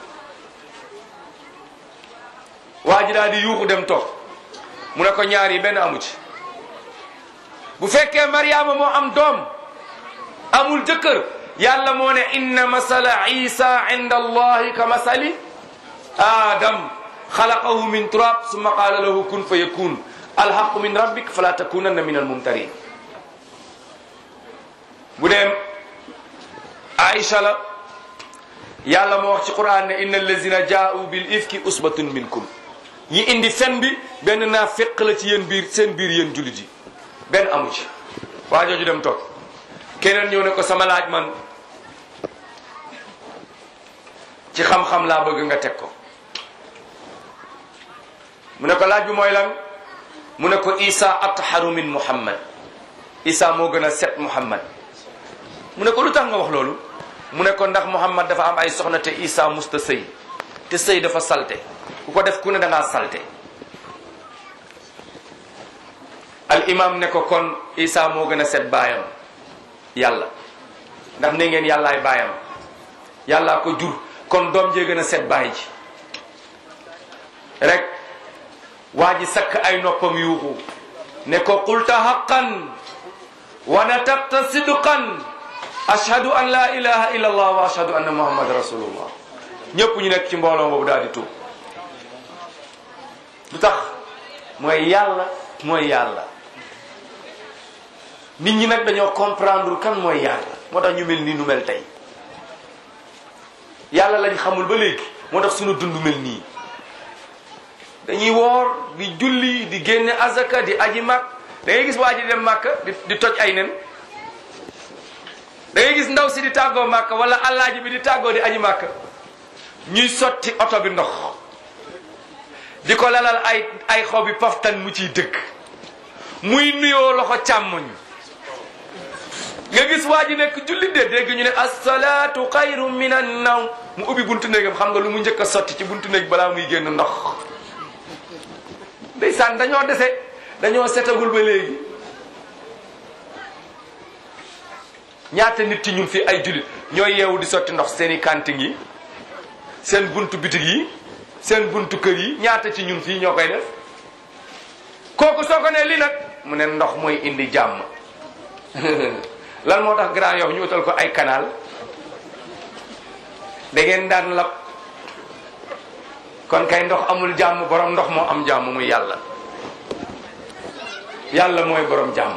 waa ji daal di yuuxu dem toog mu ne ko ñaar yi benn amu ci bu fekkee Mariama moo am doom amul jëkkër yàlla moo ne inna masala isa inda allahi ka masali adam xalaqahu min turab summa qaala lahu kun fa yakun alhaqu min rabbik fala takunanna min almumtarin bu dem aïcha la yàlla moo wax ci quran ne inna allazina jaa'u bil ifki usbatun minkum ñi indi fen bi benn naa féq la ci yéen biir seen biir yéen jullit yi benn amu ci waa jooju dem toog keneen ñëw ne ko sama laaj man ci xam-xam laa bëgg nga teg ko mu ne ko laaj bi mooy lan mu ne ko isa atharu min muhammad isa moo gën a set muhammad mu ne ko lu tax nga wax loolu mu ne ko ndax muhammad dafa am ay soxna te isa musta sëy te sëy dafa salte ku ko def ku ne da ngaa salte al imam ne ko kon isa moo gën a set baayam yàlla ndax ne ngeen yàllaay baayam yàllaa ko jur kon doom jee gën a set baay ji rek waa ji sakk ay noppam yuuxu ne ko qulta haqqan wa nataqta sidqan ashhadu an la ilaha illa allah wa ashhadu anna muhammad rasulullah ñëpp ñu nekk ci mbooloo boobu daal di tuub lu tax mooy yàlla mooy yàlla nit ñi nag dañoo comprendre kan mooy yàlla moo tax ñu mel nii nu mel tey yàlla lañ xamul ba léegi moo tax suñu dund mel nii dañuy woor di julli di génne azaka di aji màkk da ngay gis waa ji dem màkk di di toj ay nen da ngay gis ndaw si di tàggoo màkk wala allaaji bi di tàggoo di aji màkk ñuy sotti oto bi ndox di ko lalal ay ay xobi paftan mu ciy dëkk muy nuyoo loxo càmmoñ nga gis waa ji nekk jullit de dégg ñu ne asalaatu xayru min an naw mu ubbi buntu néegam xam nga lu mu njëkk a sotti ci buntu néeg balaa muy génn ndox ndeysaan dañoo dese dañoo setagul ba léegi ñaata nit ci ñun fi ay jullit ñooy yeewu di sotti ndox seen i kanting yi seen buntu bitig yi seen buntu kër yi ñaata ci ñun fii ñoo koy def kooku soo ko ne li nag mu ne ndox mooy indi jàmm lan moo tax Grand Yoff ñu utal ko ay canal da ngeen daan lab kon kay ndox amul jàmm borom ndox moo am jàmm muy yàlla yàlla mooy borom jàmm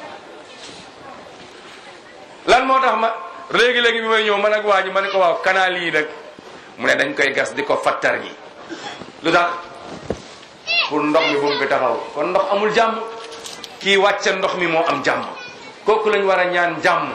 lan moo tax ma léegi-léegi bi may ñëw man ak waa ji ma ne ko waaw canal yi nag mu ne dañ koy gas di ko fattar ñi lu tax pour ndox mi bu mu fi taxaw kon ndox amul jàmm kii wàcce ndox mi moo am jàmm kooku lañ war a ñaan jàmm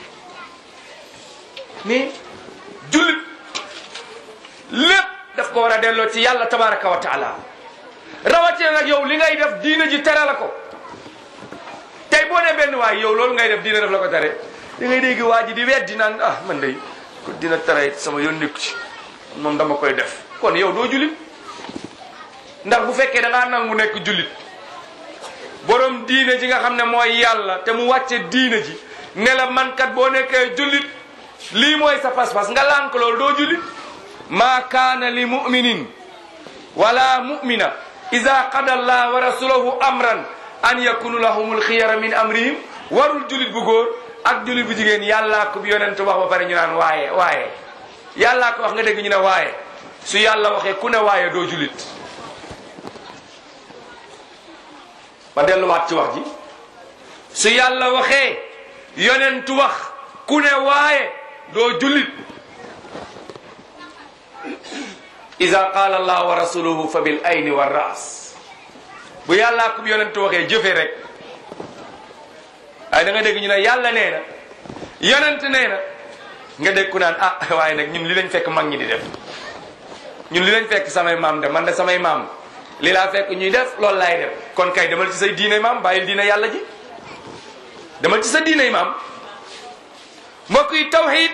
ni jullit lépp daf ko war a delloo ci yàlla tabaraka wa taala rawatina nag yow li ngay def diina ji tere la ko tey boo ne benn waay yow loolu ngay def diina def la ko tere da ngay dégg waa ji di weddi naan ah man day ko dina tere sama yoon nekku ci moom dama koy def kon yow doo jullit ndax bu fekkee da ngaa nangu nekk jullit borom diine ji nga xam ne mooy yàlla te mu wàcce diine ji ne la man kat boo nekkee jullit lii mooy sa pas-pas nga lànk loolu doo jullit maa kaana li muminin wala mumina ida qada allah wa rasulahu amran an yakunu lahumul xiyara min amrihim warul jullit bu góor ak jullit bu jigéen yàllaa ko bi yonent wax ba pare ñu naan waaye waaye yàllaa ko wax nga dégg ñu ne waaye su yàlla waxee ku ne waaye doo jullit ma delluwaat ci wax ji su yàlla waxee yonentu wax ku ne waaye doo jullit ida qaala allah wa rasuluhu fa bil ayni wa ras bu yàllaa ko yonentu waxee jëfe rek waaye da nga dégg ñu ne yàlla nee na yonent nee na nga dégg ku naan ah waaye nag ñun li lañ fekk mag ñi di def ñun li lañ fekk samay maam de man de samay maam li laa fekk ñuy def loolu laay def kon kay demal ci say diine maam bàyyil diine yàlla ji demal ci sa diine maam mbokk yi tawxid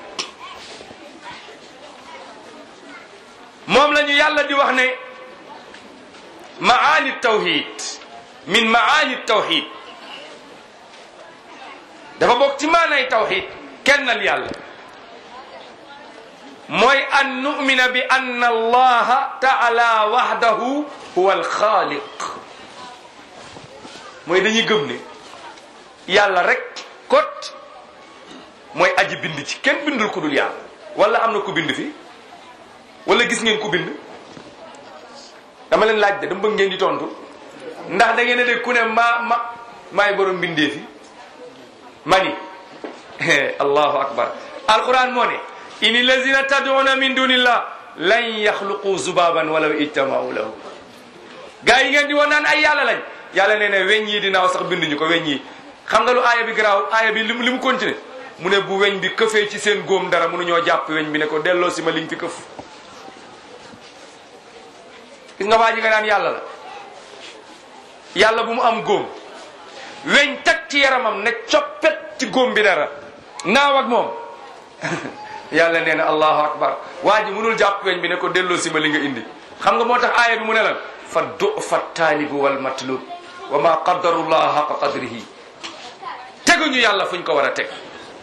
moom la ñu yàlla di wax ne maani tawxid min maani tawxid dafa bokk ci maanay tawxid kennal yàlla mooy an numina bi ann allaha taala wahdahu huwa alxaaliq mooy dañuy gëm ne yàlla rek kot mooy aji bind ci kenn bindul ku dul yàlla wala am na ku bind fi wala gis ngeen ku bind dama leen laaj de dama bëgg ngeen di tontu ndax da ngeen a dégg ku ne maa ma maay borom bindee fi mani allahu akbar alquran moo ne in lazina tad'una min dunillah lan yaxluqu zubaban walaw ijtamau lahu gaa yi ngeen di woon naan ay yàlla lañ yàlla nee ne weñ yi dinaaw sax binduñu ko weñ yi xam nga lu aaya bi garaaw aaya bi lim li mu continué mu ne bu weñ bi këfee ci seen góom dara mënuñoo jàpp weñ bi ne ko delloo si ma liñ fi këf gis nga waa ji nga naan yàlla la yàlla bu mu am góom weñ tag ci yaramam ne coppet ci góom bi dara naaw ak moom yàlla nee na allahu akbar waa ji mënul jàpp weñ bi ne ko delloo si ma li nga indi xam nga moo tax aaya bi mu ne lan fa dufa taalibu wal matlub wa ma qaddarullah haqa qadrihi teguñu yàlla fuñ ko war a teg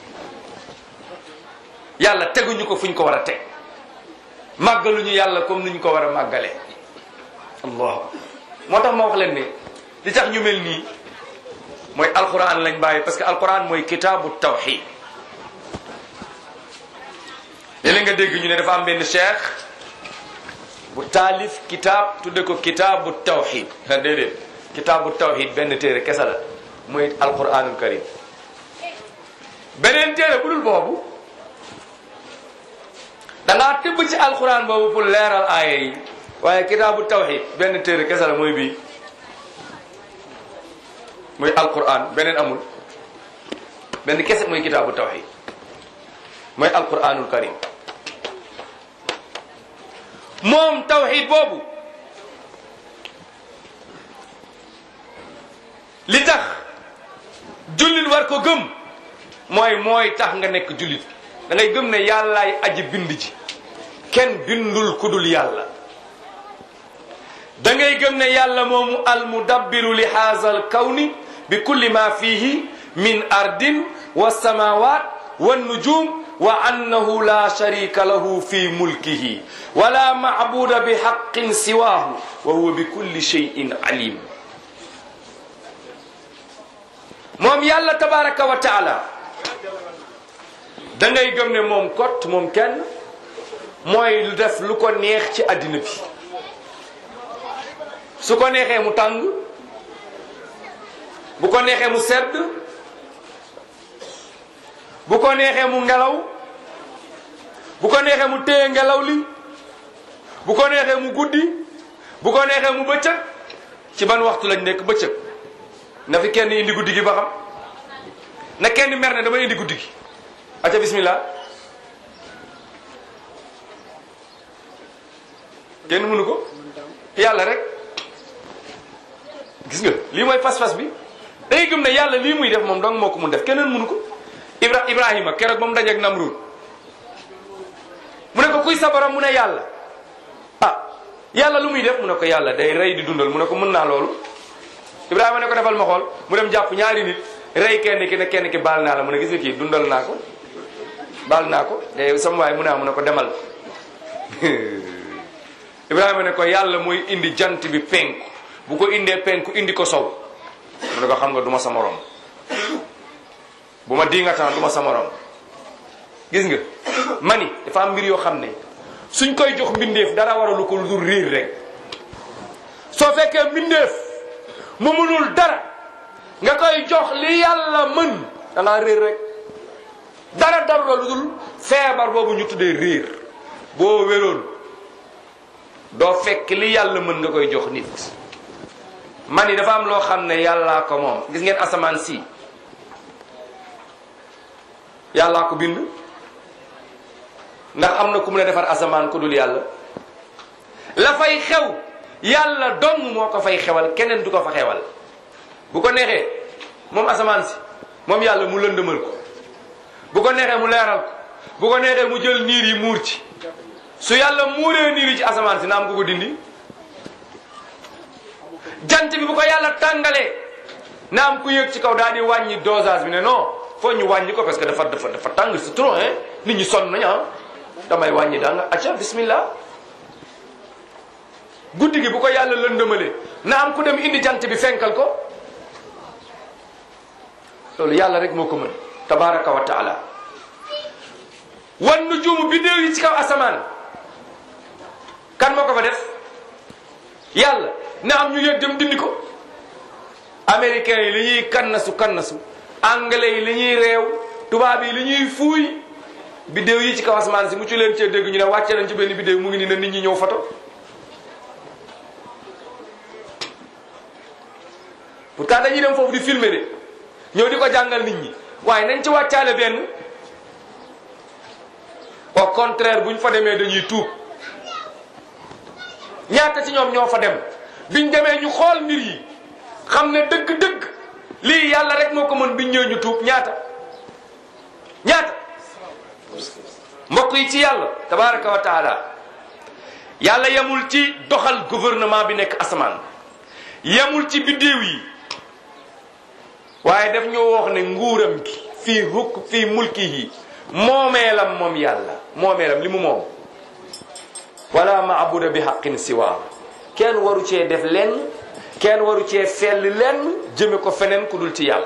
yàlla teguñu ko fuñ ko war a teg màggaluñu yàlla comme niñ ko war a màggalee allah moo tax ma wax leen ne li tax ñu mel nii mooy alquran lañ bàyyi parce que alquran mooy kitaabu tawxid léeg-léeg nga dégg ñu ne dafa am benn cheikh bu taalif kitaab tudde ko kitaabu tawxid a déedéet kitaabu tawxid benn téere kese la mooy alquranul karim beneen téere bu dul boobu da ngaa tibb ci alquran boobu pour leeral aaya yi waaye kitaabu tawxid benn téere kese la mooy bii mooy alquran beneen amul benn kese mooy kitaabu tawxid mooy alquranul karim moom tawxid boobu li tax jullit war ko gëm mooy mooy tax nga nekk jullit da ngay gëm ne yàllaay aji bind ji kenn bindul ku dul yàlla da ngay gëm ne yàlla moomu almudabbiru li haazal kawni bi kulli ma fihi min ardin wa samawat wa nujum wa annahu la sharika lahu fi mulkihi wala maabuda bi haqqin siwahu wa huwa bi kulli shay'in alim moom yàlla tabaraka wa taala da ngay gëm ne moom kot moom kenn mooy lu def lu ko neex ci àddina bi su ko neexee mu tàng bu ko neexee mu sedd bu ko neexee mu ngelaw bu ko neexee mu téye ngelaw li bu ko neexee mu guddi bu ko neexee mu bëccëg ci ban waxtu lañ nekk bëccëg na fi kenn indi guddi gi ba xam na kenn mer ne dama indi guddi gi aca bismillah kenn mënu ko yàlla rek gis nga lii mooy pas-pas bi day gëm ne yàlla lii muy def moom dong moo ko mun def keneen mënu ko Ibra Ibrahima keroog ba mu dajeeg Namrud mu ne ko kuy sa borom mu ne yàlla ah yàlla lu muy def mu ne ko yàlla day rey di dundal mu ne ko mën naa loolu Ibrahima ne ko defal ma xool mu dem jàpp ñaari nit rey kenn ki ne kenn ki baal naa la mu ne gis nga kii dundal naa ko baal naa ko te sama waay mu ne mu ne ko demal Ibrahima ne ko yàlla mooy indi jant bi penku bu ko indee penku indi ko sow mu ne ko xam nga du ma sa morom bu ma diingataan du ma sa morom gis nga mani dafa am mbir yoo xam ne suñ koy jox mbindeef dara waralu ko lu dul riir rek soo fekkee mbindeef mu mënul dara nga koy jox li yàlla mën da ngaa réer rek dara dara lu dul feebar boobu ñu tuddee réer boo wéroon doo fekk li yàlla mën nga koy jox nit man yi dafa am loo xam ne yàllaa ko moom gis ngeen asamaan si yàllaa ko bind ndax am na ku mun a defar asamaan ku dul yàlla la fay xew yàlla dong moo ko fay xewal keneen du ko fa xewal bu ko neexee moom asamaan si moom yàlla mu lëndëmal ko bu ko neexee mu leeral ko bu ko neexee mu jël niir yi muur ci su yàlla muuree niir yi ci asamaan si na am ku ko dindi jant bi bu ko yàlla tàngalee na am ku yëg ci kaw daal di wàññi dosage bi ne non foo ñu wàññi ko parce que dafa dafa dafa tàng c'est trop hein nit ñi sonn nañu ah damay wàññi daa nga acca bismillah guddi gi bu ko yàlla lëndëmalee na am ku dem indi jant bi fenkal ko loolu yàlla rek moo ko mën tabaraka wa taala wan nujumu bidéew yi ci kaw asamaan kan moo ko fa def yàlla na am ñu yëg dem dindi ko américains yi li ñuy kannasu kannasu anglais yi li ñuy réew tubaab yi li ñuy fuuy bidéew yi ci kaw asamaan si mu ci leen cee dégg ñu ne wàcce nañ ci benn bidéew mu ngi ni na nit ñi ñëw foto pourtant dañuy dem foofu di filmer de ñëw di ko jàngal nit ñi waaye nañ ci wàccaale benn au contraire bu ñu fa demee dañuy tuub ñaata ci ñoom ñoo fa dem biñ demee ñu xool mbir yi xam ne dëgg-dëgg lii yàlla rek moo ko mën biñ ñëw ñu tuub ñaata ñaata mbokk yi ci yàlla tabaraka wa taala yàlla yemul ci doxal gouvernement bi nekk asamaan yemul ci biddéew yi waaye daf ñoo wax ne nguuram gi fii hukk fii mulki yi moomeelam moom yàlla moomeelam li mu moom wala maabuda bi xaqin siwaa kenn waru cee def lenn kenn waru cee fell lenn jëme ko feneen ku dul ci yàlla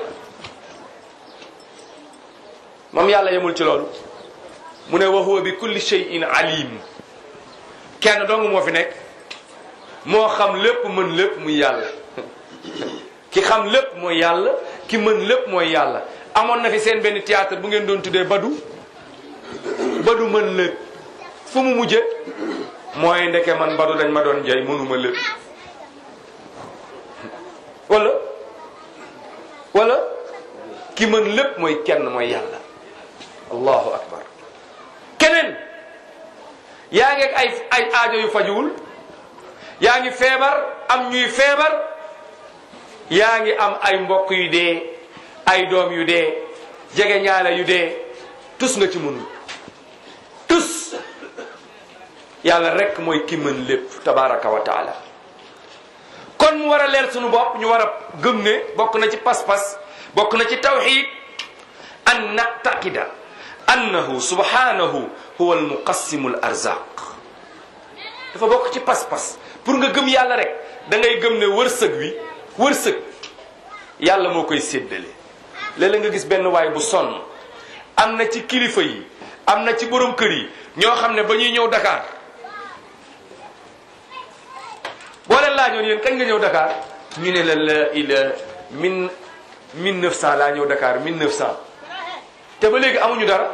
moom yàlla yemul ci loolu mu ne wa huwa bi kulli shay'in alim kenn dong moo fi nekk moo xam lépp mën lépp muy yàlla ki xam lépp mooy yàlla ki mën lépp mooy yàlla amoon na fi seen benn théâtre bu ngeen doon tuddee badu badu mën lépp fu mu mujje mooy ndeke man badu dañ ma doon jay mënuma lépp wala wala ki mën lépp mooy kenn mooy yàlla allahu akbar keneen yaa ngi ak ay ay aajo yu fajuwul yaa ngi feebar am ñuy feebar yaa ngi am ay mbokk yu dee ay doom yu dee jege ñaale yu dee tus nga ci mënul tus yàlla rek mooy ki mën lépp tabaraka wa taala kon mu war a leer sunu bopp ñu war a gëm ne bokk na ci pas-pas bokk na ci tawxid an naqtaqida annahu subhanahu huwa almuqassimu al arzaq dafa bokk ci pas-pas pour nga gëm yàlla rek da ngay gëm ne wërsëg wi wërsëg yàlla moo koy séddale léeg-léeg nga gis benn waay bu sonn am na ci kilifa yi am na ci borom kër yi ñoo xam ne ba ñuy ñëw Dakar boo leen laajoon yéen kañ nga ñëw Dakar ñu ne la la ila mille mille neuf cent laa ñëw Dakar mille neuf cent te ba léegi amuñu dara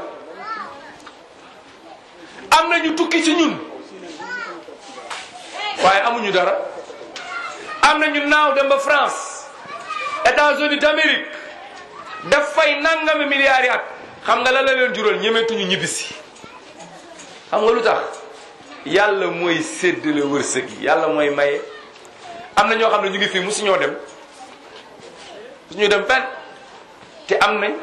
am na ñu tukki ci ñun waaye amuñu dara am na ñu naaw dem ba France États-Unis d'Amérique daf fay nangami milliards yi at xam nga la la leen jural ñemetuñu ñibbisi xam nga lu tax yàlla mooy séddale wërsëg yi yàlla mooy maye am na ñoo xam ne ñu ngi fii musuñoo dem musuñu dem fenn te am nañ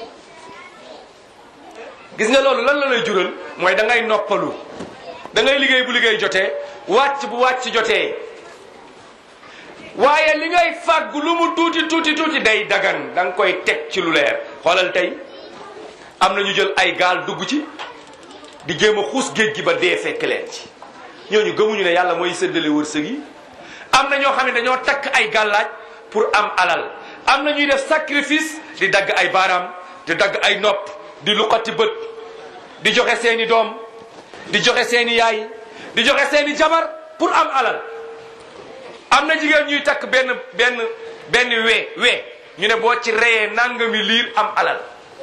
gis nga loolu lan la lay jural mooy da ngay noppalu da ngay liggéey bu liggéey jotee wàcc bu wàcc jotee waaye li ngay fàggu lu mu tuuti tuuti tuuti day dagan da nga koy teg ci lu leer xoolal tey am na ñu jël ay gaal dugg ci di jéem a xuus géej gi ba dee fekk leen ci ñooñu gëmuñu ne yàlla mooy séddale wërsëg yi am na ñoo xam ne dañoo takk ay gàllaaj pour am alal am na ñuy def sacrifice di dagg ay baaraam di dagg ay nopp di luqati bët di joxe seeni doom di joxe seeni yaay di joxe seeni jabar pour am alal am na jigéen ñuy takk benn benn benn wee wee ñu ne boo ci reyee nangami liir am alal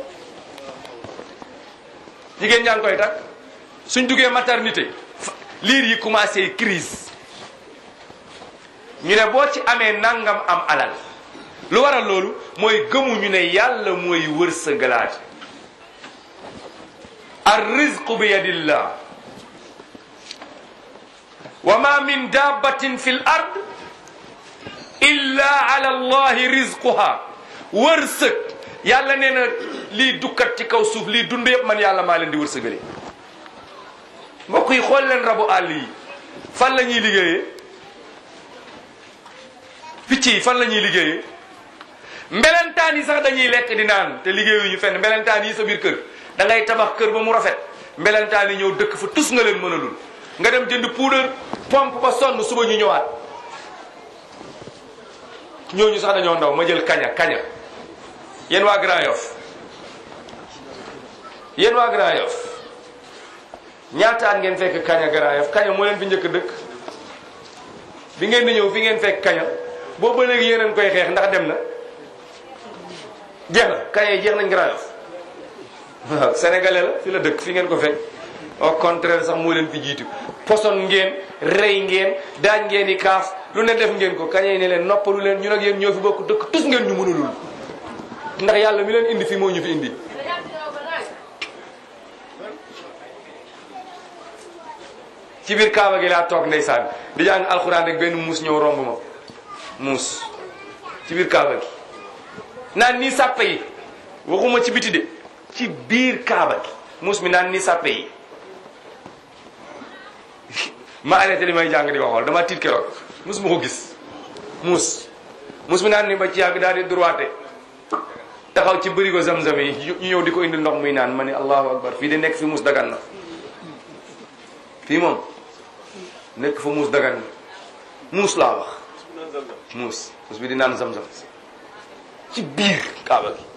jigéen ñaa ngi koy takk suñ duggee maternité liir yi commencé crise ñu ne boo ci amee nangam am alal lu waral loolu mooy gëmuñu ne yàlla mooy wërsëgalaat ar rizqu bi yadillah wa ma min dabbatin fi l ard illa ala allahi rizquha wërsëg yàlla nee na lii dukkat ci kaw suuf lii dund yëpp man yàlla maa leen di wërsëgale mbokk yi xool leen rabu àll yi fan la ñuy liggéeyee picc yi fan la ñuy liggéeyee mbelentaan yi sax dañuy lekk di naan te liggéeyuñu fenn mbelentaan yi sa biir kër da ngay tabax kër ba mu rafet mbelentaan yi ñëw dëkk fa tus nga leen mënalul nga dem jënd poudre pompe ba sonn suba ñu ñëwaat ñooñu sax dañoo ndaw ma jël kaña kaña yéen waa Grand Yoff yéen waa Grand Yoff ñaata at ngeen fekk kaña Grand Yoff kaña moo leen fi njëkk dëkk bi ngeen di ñëw fi ngeen fekk kaña boobu ba léegi yéen koy xeex ndax dem na jeex na kaña yi jeex nañ Grand Yoff waaw sénégalais la fi la dëkk fi ngeen ko fekk au contraire sax moo leen fi jiitu poson ngeen rey ngeen daaj ngeen i kaaf lu ne def ngeen ko kaña yi ne leen noppalu leen ñun ak yéen ñoo fi bokk dëkk tus ngeen ñu mënulul ndax yàlla mi leen indi fi moo ñu fi indi ci biir kaaba gi laa toog ndeysaan di jàng alxuraan rek benn muus ñëw romb ma muus ci biir kaaba gi naan nii sàppe yi waxuma ci biti de ci biir kaaba gi muus mi naan nii sàppe yi ma arrêté li may jàng di ko xool dama tiit keroog muus ma ko gis muus muus mi naan ni ba ci yàgg daal di droité taxaw ci bërigo zamzam yi ñu ñëw di ko indi ndox muy naan ma ne allahu akbar fii de nekk fi muus dagan na fii moom nekk fa muus dagan na muus laa wax muus muus bi di naan zamzam ci biir kaaba gi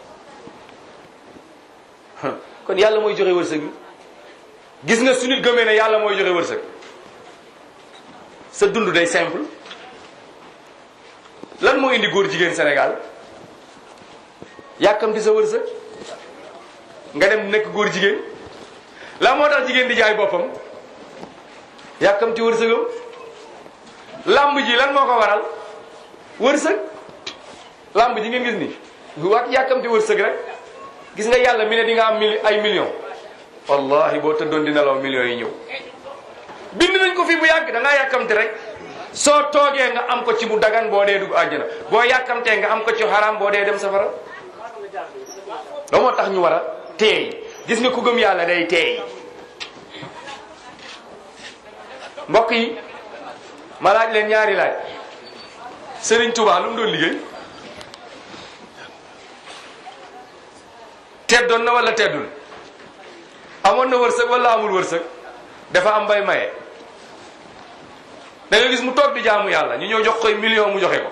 kon yàlla mooy joxe wërsëg bi gis nga su nit gëmee ne yàlla mooy joxe wërsëg sa dund day simple lan moo indi góor jigéen Sénégal yàkkamti sa wërsëg nga dem nekk góor jigéen la moo tax jigéen di jaay boppam yàkkamti wërsëgam làmb ji lan moo ko waral wërsëg làmb ji ngeen gis ni waat yàkkamti wërsëg rek gis nga yàlla mi ne di nga am mili ay millions wallahi boo tëddoon di nelaw millions yi ñëw bind nañ ko fii bu yàgg da ngaa yàkkamte rek soo toogee nga am ko ci bu dagan boo dee dugg àjjana boo yàkkamtee nga am ko ci haram boo dee dem safara loolu moo tax ñu war a teey gis nga ku gëm yàlla day teey mbokk yi ma laaj leen ñaari laaj Serigne Touba lu mu doon liggéey teddoon na wala teddul amoon na wërsëg wala amul wërsëg dafa am bay maye da nga gis mu toog di jaamu yàlla ñu ñëw jox koy million mu joxe ko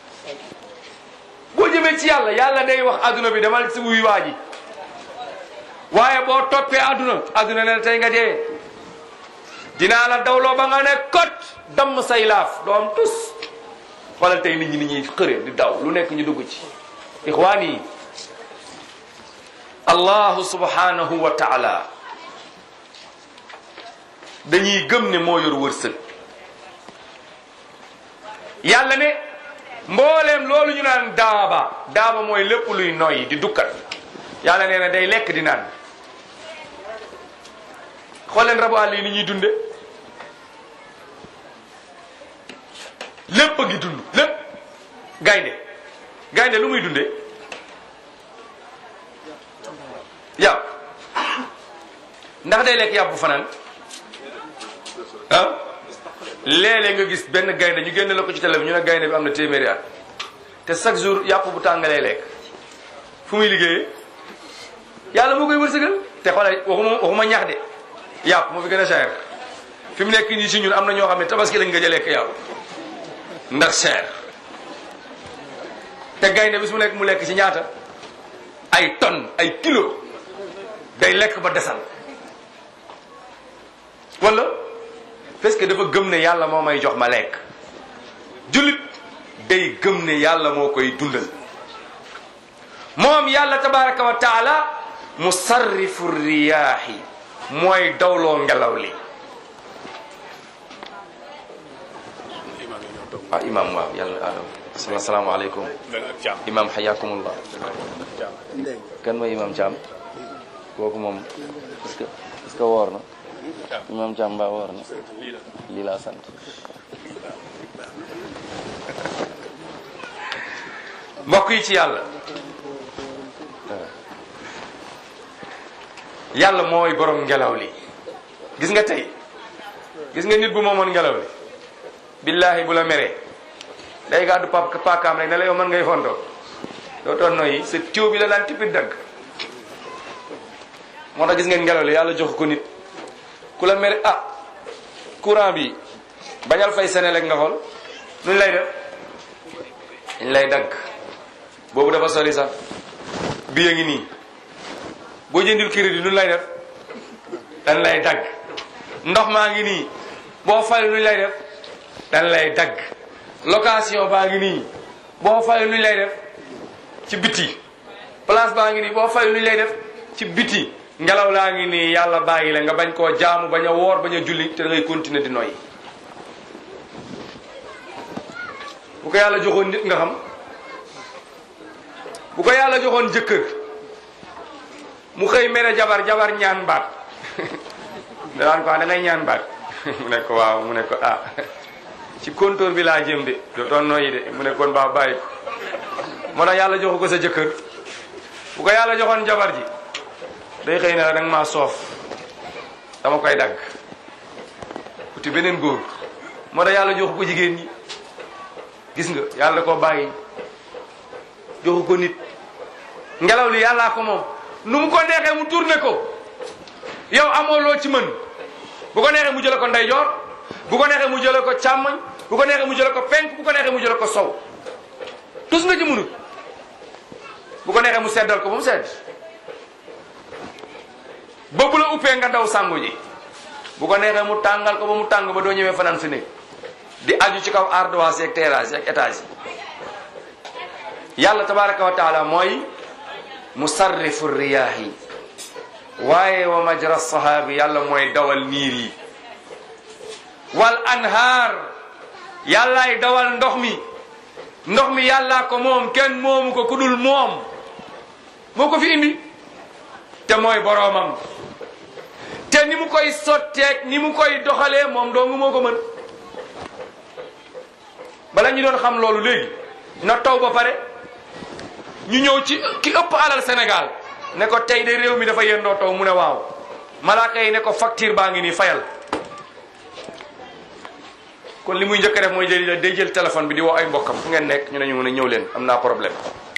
boo jëmee ci yàlla yàlla day wax adduna bi demal si wuy waa ji waaye boo toppee adduna adduna ne tey nga dee dinaa la dawloo ba nga ne kot damm say laaf doo am tus xoolal tey nit ñi nit ñuy xëre di daw lu nekk ñu dugg ci ixwaan yi allahu subhanahu wa taala dañuy gëm ne moo yor wërsëg yàlla ne mbooleem loolu ñu naan daaba daaba mooy lépp luy noyyi di dukkat yàlla nee na day lekk di naan xool leen rabu àll yi ni ñuy dunde lépp a ngi dund lépp gaynde gaynde lu muy dunde yàpp ndax day lekk yàpp bu fanaan ah léeg-léeg nga gis benn gaynde ñu génne la ko ci télé bi ñu ne gaynde bi am na téeméeri at te chaque jour yàpp bu tàngalee lekk fu muy liggéeyee yàlla moo koy wërsëgal te xoolal waxuma waxuma ñax de yàpp moo fi gën a cher fi mu nekk nii si ñun am na ñoo xam ne tabaski lañ gëj a lekk yàpp ndax cher te gaynde bis mu nekk mu lekk ci ñaata ay tonnes ay kilos day lekk ba desal wala parce que dafa gëm ne yàlla moo may jox ma lekk jullit day gëm ne yàlla moo koy dundal moom yàlla tabaraka wa taala musarrifu riyaahi mooy dawloo ngelaw li ah imam waaw yàlla asalaamaaleykum imam xayakumullah kan mooy imam Thiam kooku moom est-ce que est-ce que woor na imam Thiam mbaa woor na lii laa sant mbokk yi ci yàlla yàlla mooy borom ngelaw li gis nga tey gis nga nit bu moomoon ngelaw li billahi bu la meree day gàddu pap paakaam rek ne la yow mën ngay fontoo doo toon noyyi sa tiw bi la daan tippi dagg moo tax gis ngeen ngelaw li yàlla jox ko nit ku la mere ah courant bi bañal fay Senelec nga xool nuñ lay def dañ lay dagg boobu dafa sori sax bi ngi nii boo jëndil crédit nuñ lay def dañ lay dagg ndox maa ngi nii boo fay nuñ lay def dañ lay dagg location baa ngi nii boo fay nuñ lay def ci biti place baa ngi nii boo fay nuñ lay def ci biti ngelaw laa ngi nii yàlla bàyyi la nga bañ koo jaamu bañ a woor bañ a julli te da ngay continuer di noyyi bu ko yàlla joxoon nit nga xam bu ko yàlla joxoon jëkkër mu xëy mere jabar jabar ñaan baat daan ko da ngay ñaan baat mu ne ko waaw mu ne ko ah ci compteur bi laa jëm de dootoon noyyi de mu ne kon baa bàyyi ko moo tax yàlla joxu ko sa jëkkër bu ko yàlla joxoon jabar ji day xëy na da nga maa soof dama koy dagg uti beneen góor moo tax yàlla joxu ko jigéen ñi gis nga yàlla ko bàyyi joxu ko nit ngelaw li yàllaa ko moom nu mu ko neexee mu tourné ko yow amoo loo ci mën bu ko neexee mu jële ko ndeyjoor bu ko neexee mu jële ko càmmoñ bu ko neexee mu jële ko penk bu ko neexee mu jële ko sow tus nga ci munut bu ko neexee mu seddal ko ba mu sedd ba bu la uppee nga daw sangu ji bu ko neexee mu tàngal ko ba mu tàng ba doo ñëwee fanaan si néeg di aju ci kaw ardoise yeeg terrasse yeeg étage yi yàlla tabaraka wa taala mooy musarrifu riyaahi waaye wa majra sahaabi yàlla mooy dawal niir yi wal anhaar yàllaay dawal ndox mi ndox mi yàllaa ko moom kenn moomu ko ku dul moom moo ko fi indi te mooy boroomam te ni mu koy sotteeg ni mu koy doxalee moom dong moo ko mën bala ñu doon xam loolu léegi na taw ba pare ñu ñëw ci ki ëpp alal Sénégal ne ko tey de réew mi dafa yendoo taw mu ne waaw malaaka yi ne ko facture baa ngi nii fayal kon li muy njëkk a def mooy jëli day jël téléphone bi di woo ay mbokkam fu ngeen nekk ñu ne ñu mën a ñëw leen am naa problème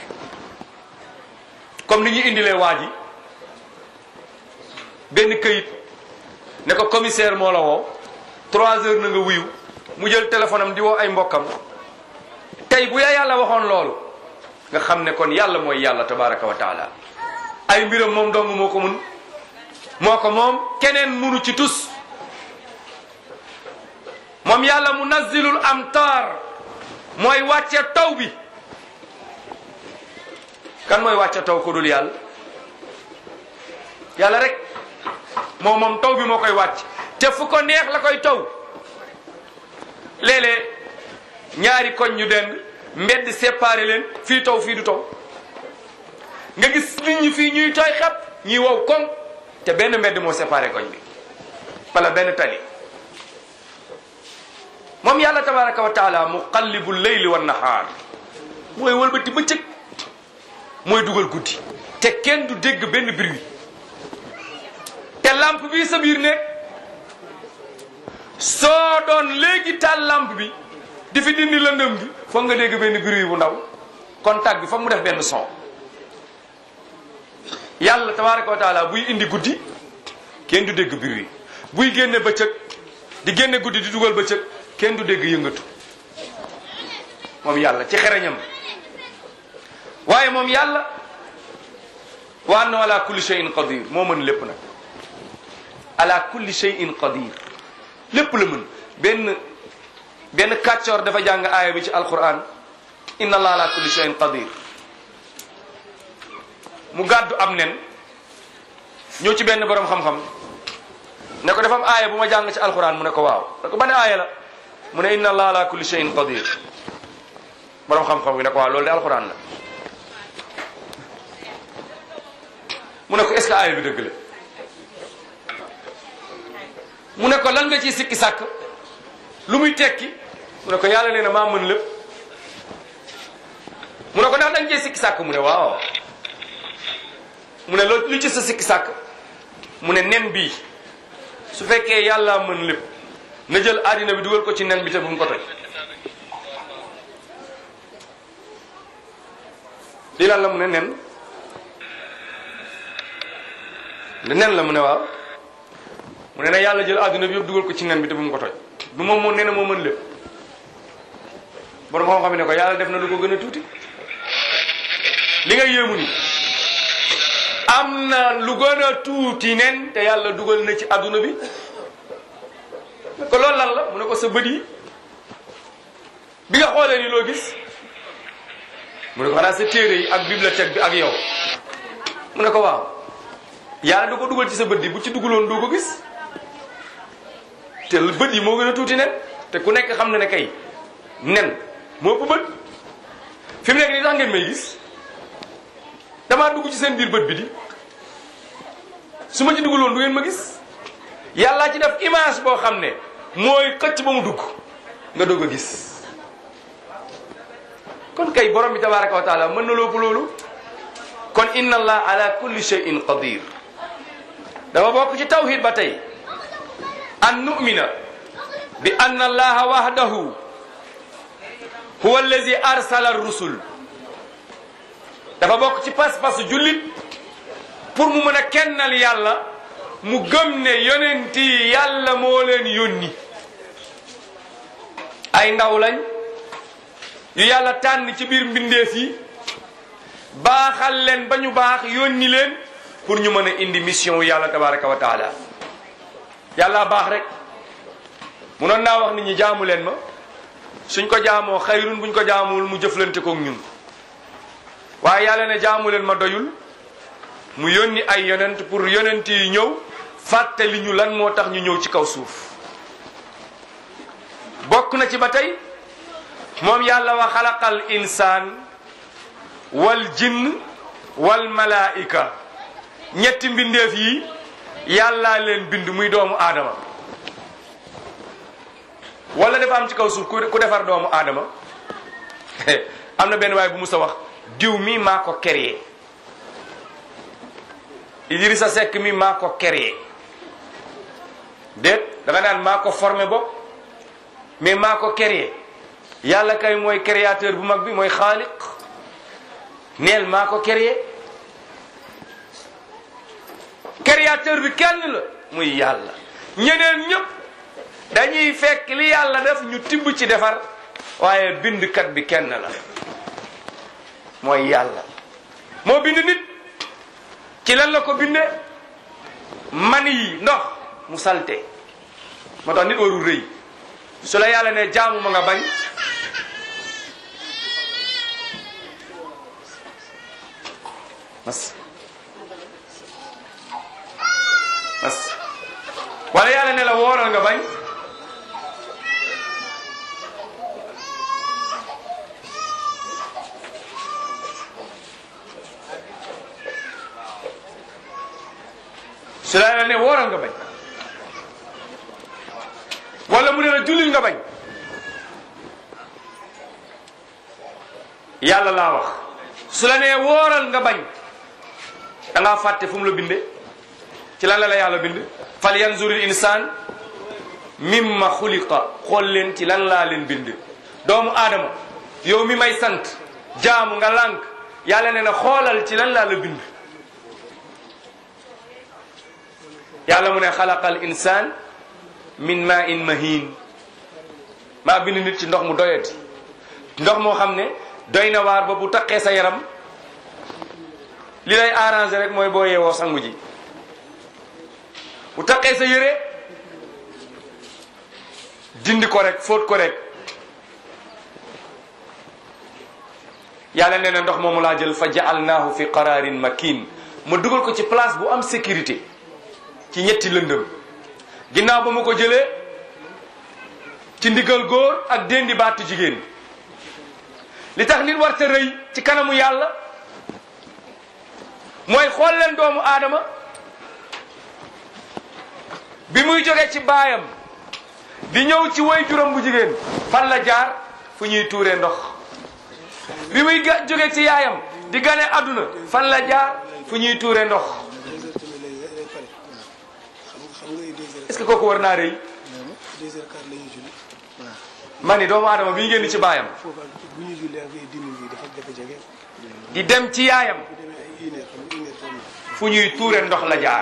comme ni ñu indilee waa ji benn këyit ne ko commissaire moo la woo trois heures na nga wuyu mu jël téléphone am di woo ay mbokkam tey bu ya yàlla waxoon loolu nga xam ne kon yàlla mooy yàlla tabaraka wa taala ay mbiram moom dong moo ko mun moo ko moom keneen munu ci tus moom yàlla munazzilul amtar mooy wàcce taw bi kan mooy wàcce taw ko dul yàlla yàlla rek moom moom taw bi moo koy wàcc te fu ko neex la koy taw léeg-léeg ñaari koñ ñu dend mbedd séparé leen fii taw fii du taw nga gis nit ñi fii ñuy tooy xepp ñuy wow koŋ te benn mbedd moo séparé koñ bi wala benn tali moom yàlla tabaraka wa taala muqallibu leyli wa nahaar mooy wëlbati bëccëg mooy dugal guddi te kenn du dégg benn bruit te lampe bi sa biir nekk soo doon léegi taal lampe bi di fi dindi lëndëm bi foog nga dégg benn bruit bu ndaw contact bi foog mu def benn son yàlla tabaraka wa taala buy indi guddi kenn du dégg bruit buy génne bëccëg di génne guddi di dugal bëccëg kenn du dégg yëngatu moom yàlla ci xereñam waaye moom yàlla wa anna ala kulli shay'in qadir moo mën lépp nag ala kulli shay'in qadir lépp la mën benn benn kàccoor dafa jàng aaya bi ci alquran inna allah ala kulli shay'in qadir mu gàddu am nen ñëw ci benn borom xam-xam ne ko dafa am aaya bu ma jàng ci alquran mu ne ko waaw ne ko ban aaya la mu ne inna allah ala kulli shay'in qadir borom xam-xam bi ne ko waaw loolu de alquran la mu ne ko est-ce que aaya bi dëgg la mu ne ko lan nga ciy sikki sàkk lu muy tekki mu ne ko yàlla nee na maa mën lépp mu ne ko ndax da nga ciy sikki sàkk mu ne waaw mu ne loo lu ci sa sikki sàkk mu ne nen bii su fekkee yàlla mën lépp na jël àddina bi dugal ko ci nen bi te bu mu ko toj lii lan la mu ne nen ne nen la mu ne waaw mu ne na yàlla jël àdduna bi yëpp dugal ko ci nen bi te bu mu ko toj du moom moo nee na moo mën lépp borom xam-xam ne ko yàlla def na lu ko gën a tuuti li nga yéemu ni am na lu gën a tuuti nen te yàlla dugal na ci àdduna bi ne ko loolu lan la mu ne ko sa bët yi bi nga xoolee ni loo gis mu ne ko xanaa sa téere yi ak bibliothèque bi ak yow mu ne ko waaw yàlla da ko dugal ci sa bët yi bu ci dugaloon doo ko gis te bët yi moo gën a tuuti nen te ku nekk xam na ne kay nen moo ëpp bët fi mu nekk nii tax ngeen may gis damaa dugg ci seen biir bët bi di su ma ci dugaloon du ngeen ma gis yàllaa ci def image boo xam ne mooy xëcc ba mu dugg nga doog a gis kon kay borom bi tabaraka wa taala mën na lóopu loolu kon inna allah ala kulli shay'in qadir dafa bokk ci tawhid ba tey an nu'mina bi anna allaha wahdahu huwa allazi arsala rusul dafa bokk ci pas-pasu jullit pour mu mën a kennal yàlla mu gëm ne yonent yi yàlla moo leen yónni ay ndaw lañ yu yàlla tànn ci biir mbindeef yi baaxal leen ba ñu baax yónni leen pour ñu mën a indi mission wu yàlla tabaraka wa taala yàlla baax rek munoon naa wax nit ñi jaamu leen ma suñ ko jaamoo xayrun buñ ko jaamuwul mu jëflante kook ñun waaye yàlla ne jaamu leen ma doyul mu yónni ay yonent pour yonent yi ñëw fàttali ñu lan moo tax ñu ñëw ci kaw suuf bokk na ci ba tey moom yàlla wa xalaqal insaan wal jinn wal malaika ñetti mbindeef yi yàllaa leen bind muy doomu aadama wala dafa am ci kaw suuf ku defar doomu aadama am na benn waay bu musa wax diw mi maa ko créé Idrissa Seck mi maa ko créé déet da nga naan maa ko formé bopp mais maa ko créé yàlla kay mooy créateur bu mag bi mooy xaaliq neel maa ko créé créateur bi kenn la muy yàlla ñeneen ñëpp dañuy fekk li yàlla def ñu tibb ci defar waaye bindkat bi kenn la mooy yàlla moo bind nit ci lan la ko binde mani yi ndox mu salte moo tax nit warul rëy su la yàlla ne jaamu ma nga bañ mas mas wala yàlla ne la wooral nga bañ su la yàlla ne wooral nga bañ wala mu ne la jullil nga bañ yàlla laa wax su la nee wooral nga bañ da ngaa fàtte fu mu la binde ci lan la la yàlla bind fal yanzuril insaan mimma xuliqa xool leen ci lan laa leen bind doomu aadama yow mi may sant jaamu nga lànk yàlla ne na xoolal ci lan laa la bind yàlla mu ne xalaqal insaan min ma in mahin maa bind nit ci ndox mu doyati ndox moo xam ne doy na waar ba bu taqee sa yaram li lay arrangé rek mooy boo yeewoo sangu ji bu taqee sa yére dindi ko rek fóot ko rek yàlla nee na ndox moomu laa jël fa ja'alnaahu fi qararin makin ma dugal ko ci place bu am sécurité ci ñetti lëndëm ginnaaw ba ma ko jëlee ci ndigal góor ak déndi baatu jigéen li tax nit war ta rëy ci kanamu yàlla mooy xool leen doomu aadama bi muy jóge ci baayam di ñëw ci way juróom bu jigéen fan la jaar fu ñuy tuuree ndox bi muy ga jóge ci yaayam di gane àdduna fan la jaar fu ñuy tuuree ndox est-ce que kooku war naa rëy ma ni doomu aadama bi ñu génn ci baayam di dem ci yaayam fu ñuy tuure ndox la jaar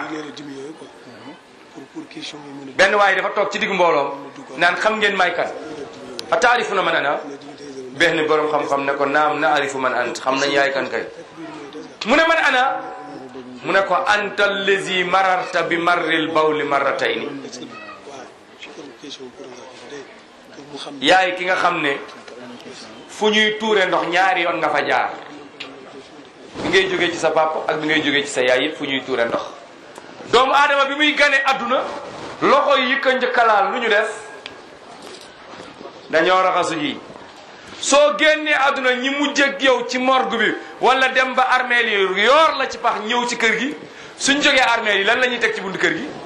benn waaye dafa toog ci diggu mbooloom naan xam ngeen may kan a taarifu na man ana benn borom xam-xam ne ko naam na arifu man ant xam nañ yaay kan kay mu ne man ana mu ne ko anta allazi mararta bi marril bawli marratayni yaay ki nga xam ne fu ñuy tuure ndox ñaari yoon nga fa jaar bi ngay jógee ci sa papa ak bi ngay jógee ci sa yaay yëpp fu ñuy tuure ndox doomu aadama bi muy gane adduna loxo yi ko njëkkalaal lu ñu def dañoo raxasu ji soo génnee adduna ñi mujjeg yow ci morgue bi wala dem ba armeel yi yoor la ci pax ñëw ci kër gi suñ jógee armeel yi lan la ñuy teg ci buntu kër gi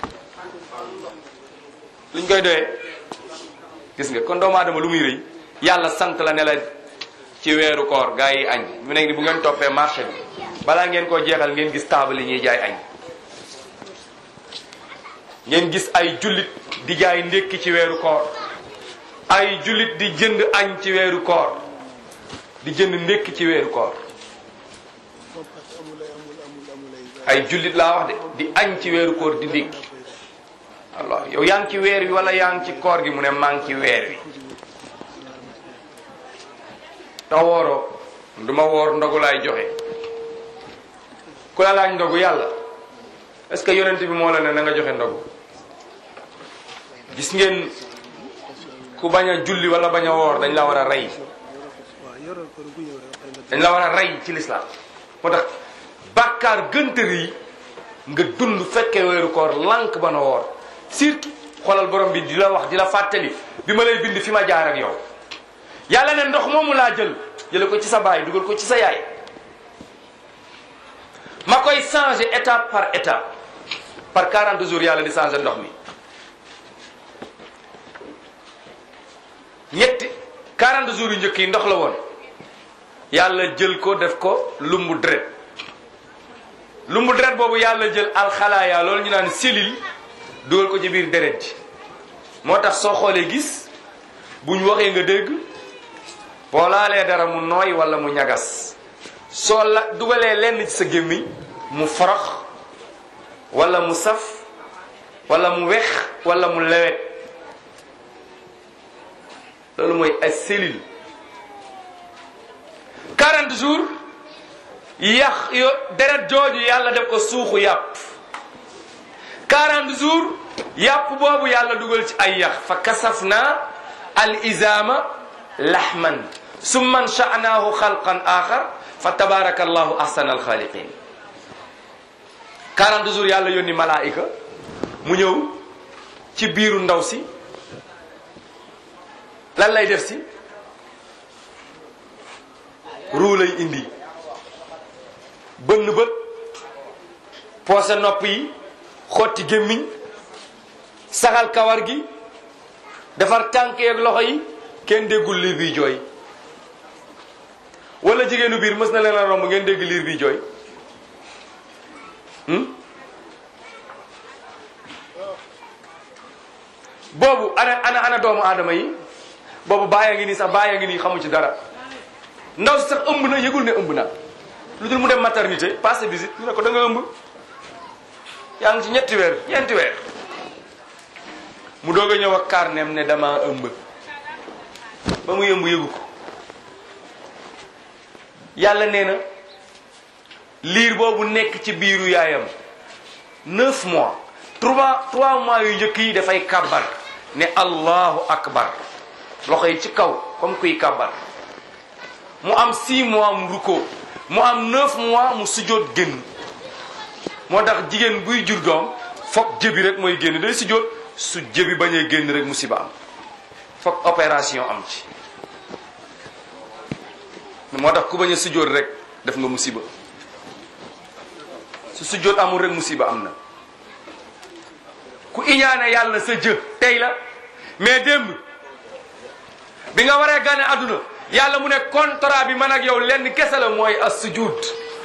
luñ koy doyee gis nga kon doomu aadama lu muy rëy yàlla sant la ne la ci weeru koor gaa yi añ mu nekk ni bu ngeen toppee marché bi balaa ngeen koo jeexal ngeen gis taabal yi ñuy jaay añ ngeen gis ay jullit di jaay ndékki ci weeru koor ay jullit di jënd añ ci weeru koor di jënd ndékki ci weeru koor ay jullit laa wax de di añ ci weeru koor di ndékki Allah yow yaa ngi ci weer wi wala yaa ngi ci koor gi mu ne maa ngi ci weer wi te wooroo du ma woor ndogu laay joxe ku la laaj ndogu yàlla est-ce que yonent bi moo la ne na nga joxe ndogu gis ngeen ku bañ a julli wala bañ a woor dañ la war a rey dañ la war a rey ci lislaam moo tax bàkkaar gëntër yi nga dund fekkee weeru koor lànk ba na woor surtout xoolal borom bi di la wax di la fàttali bi ma lay bind fi ma jaar ak yow yàlla ne ndox moomu laa jël jële ko ci sa baay dugal ko ci sa yaay ma koy changer étape par étape par 40 jours yàlla di changer ndox mi ñetti 40 jours yu njëkk yi ndox la woon yàlla jël ko def ko lumbu deret lumbu deret boobu yàlla jël alxalaaya loolu ñu naan cellule dugal ko ci biir deret ji moo tax soo xoolee gis buñ waxee nga dégg boo laalee dara mu nooy wala mu ñagas soo la dugalee lenn ci sa gémmiñ mu forox wala mu saf wala mu wex wala mu lewet loolu mooy ay cellule 40 jours yax yo deret jooju yàlla def ko suuxu yàpp 40 jours yàpp boobu yàlla dugal ci ay yax fa kasaf naa al izama lahman summa ansha'naahu xalqan axar fa tabaraka allahu ahsana alxaaliqin 40 jours yàlla yónni malaayika mu ñëw ci biiru ndaw si lan lay def si ruu lay indi bënn bët poose nopp yi xotti gémmiñ saxal kawar gi defar tànk yeeg loxo yi kenn déggul liir biy jooy wala jigéenu biir mës na leen a romb ngeen dégg liir biy jooy boobu ana ana ana doomu aadama yi boobu bàyyi ngi nii sax bàyyi ngi nii xamu ci dara ndaw si sax ëmb na yëgul ne ëmb na lu dul mu dem maternité passé visite ñu ne ko da nga ëmb yaa ngi ci ñetti weer ñeenti weer mu doog a ñëw ak carnem ne dama ëmb ba mu yëmb yëgu ko yàlla nee na liir boobu nekk ci biiru yaayam neuf mois trois trois mois yu njëkk yi dafay kàbbar ne allahu akbar loxo yi ci kaw comme kuy kàbbar mu am six mois mu rukkoo mu am neuf mois mu sujjóot génn moo tax jigéen buy jur doom foog jëbi rek mooy génn day sujjóot su jëbi bañee génn rek musiba am foog opération am ci moo tax ku bañ a sujjóot rek def nga musiba su sujjóot amul rek musiba am na ku iñaane yàlla sa jë tey la mais démb bi nga waree gane àdduna yàlla mu ne contrat bi man ak yow lenn kese la mooy as sujud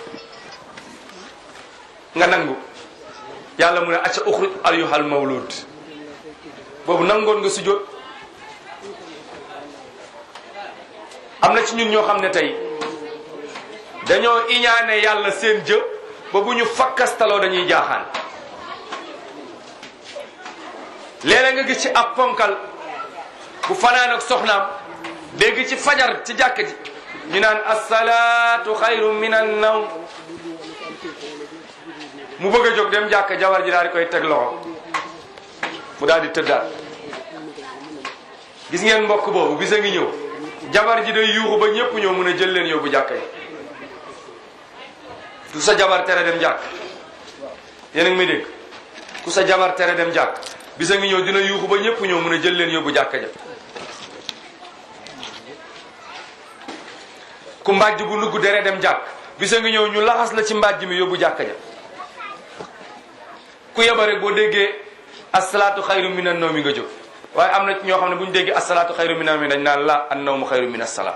nga nangu yàlla mu ne acca uxruj ayyuhal mawlud boobu nangoon nga sujjóot am na ci ñun ñoo xam ne tey dañoo iñaane yàlla seen jë ba bu ñu fakkastaloo dañuy jaaxaan léeg-léeg nga gis ci ab ponkal bu fanaan ak soxnaam dégg ci fajar ci jàkk ji ñu naan asalaatu xayru min an nawm mu bëgg a jóg dem jàkk jabar ji daal di koy teg loxo mu daal di tëddaat gis ngeen mbokk boobu bisa ngi ñëw jabar ji day yuuxu ba ñëpp ñëw mun a jël leen yóbbu jàkk yi ku sa jabar tere dem jàkk yéen a ngi may dégg ku sa jabar tere dem jàkk bisa ngi ñëw dina yuuxu ba ñëpp ñëw mun a jël leen yóbbu jàkk ja ku mbàjj bu nugg dere dem jàkk bisa ngi ñëw ñu laxas la ci mbàjj mi yóbbu jàkk ja ku yeba rek boo déggee asalaatu xayru min an nawmi nga jóg waaye am na ñoo xam ne bu ñu déggee asalaatu xayru min an nawmi dañ naan la an nawmu xayru min asalaat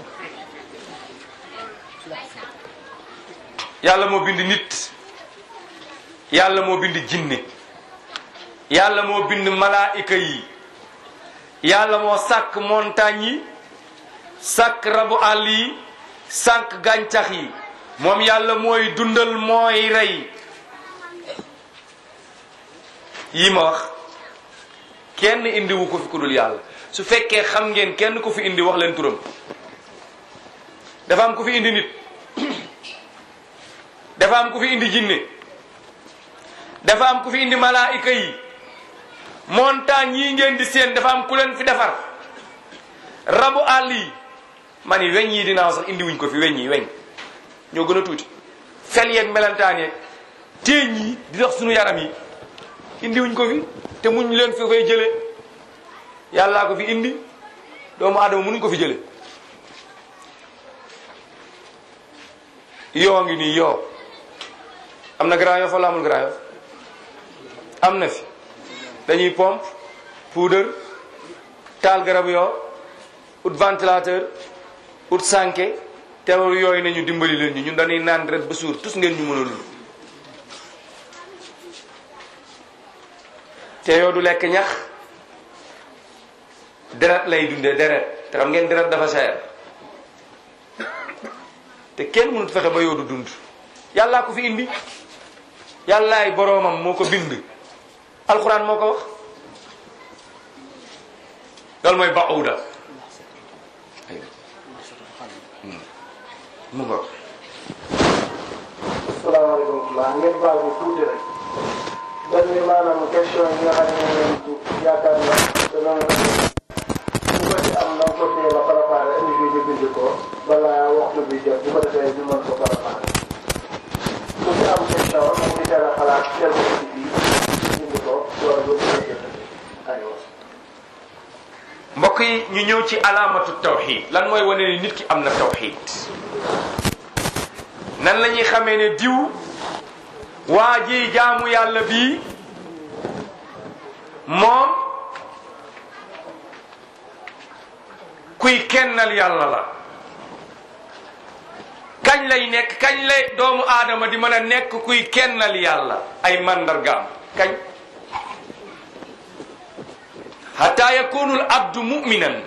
yàlla moo bind nit yàlla moo bind jinne yàlla moo bind malaayika yi yàlla moo sàkk montagne yi sàkk rabu àll yi sàkk gàncax yi moom yàlla mooy dundal mooy rey yi ma wax kenn indiwu ko fi ku dul yàlla su fekkee xam ngeen kenn ku fi indi wax leen turam dafa am ku fi indi nit dafa am ku fi indi jinne dafa am ku fi indi malaayika yi montagne yi ngeen di seen dafa am ku leen fi defar rabu àll yi ma ni weñ yi dinaaw sax indi wuñ ko fi weñ yi weñ ñoo gën a tuuti fel yeeg melantaan yeeg téeñ yi di dox suñu yaram yi indi wuñ ko fi te muñ leen fi koy jële yàllaa ko fi indi doomu aadama mënuñ ko fi jële yoo ngi nii yoo am na Grand Yoff wala amul Grand Yoff am na fi dañuy pompe poudre taal garab yoo ut ventilateur ut sànke teewul yooyu nañu dimbali leen ñu ñun dañuy naan ret ba suur tus ngeen ñu mën a lul te yoo du lekk ñax deret lay dundee deret te xam ngeen deret dafa seer te kenn mënut fexe ba yoo du dund yàllaa ko fi indi yàllaay boroomam moo ko bind alxuraan moo ko wax loolu mooy bauda mu ngo salaamaaleykum maa ngeen baal ñu tuuti rek benn bi maanaam question yi nga xam ne moom yaakaar na dana ku ko ci am na ko teel a préparé indi bi ñu bind ko balaa waxtu bi jot bu ko defee ñu mën ko préparé ku ci am question mu ngi teel a xalaat teel ko ci bii bind ko door ba mën a jot aywa mbokk yi ñu ñëw ci alaamatu tawxid lan mooy wane ni nit ki am na tawxid nan la ñuy xamee ne diw waa ji jaamu yàlla bii moom kuy kennal yàlla la kañ lay nekk kañ lay doomu aadama di mën a nekk kuy kennal yàlla ay mandargaam kañ hatta yakunu al abdu muminan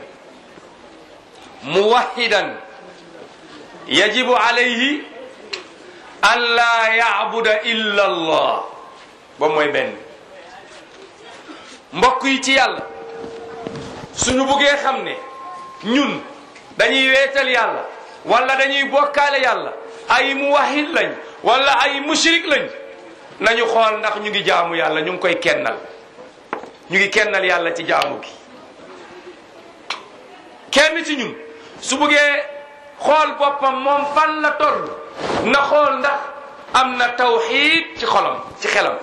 muwahidan yajibu alayhi an la yaabuda illa allah ba mooy benn mbokk yi ci yàlla suñu buggee xam ne ñun dañuy weetal yàlla wala dañuy bokkaale yàlla ay muwahid lañ wala ay mushrik lañ nañu xool ndax ñu ngi jaamu yàlla ñu ngi koy kennal ñu ngi kennal yàlla ci jaamu gi kenn ci ñun su buggee xool boppam moom fan la toll na xool ndax am na tawxiid ci xolam ci xelam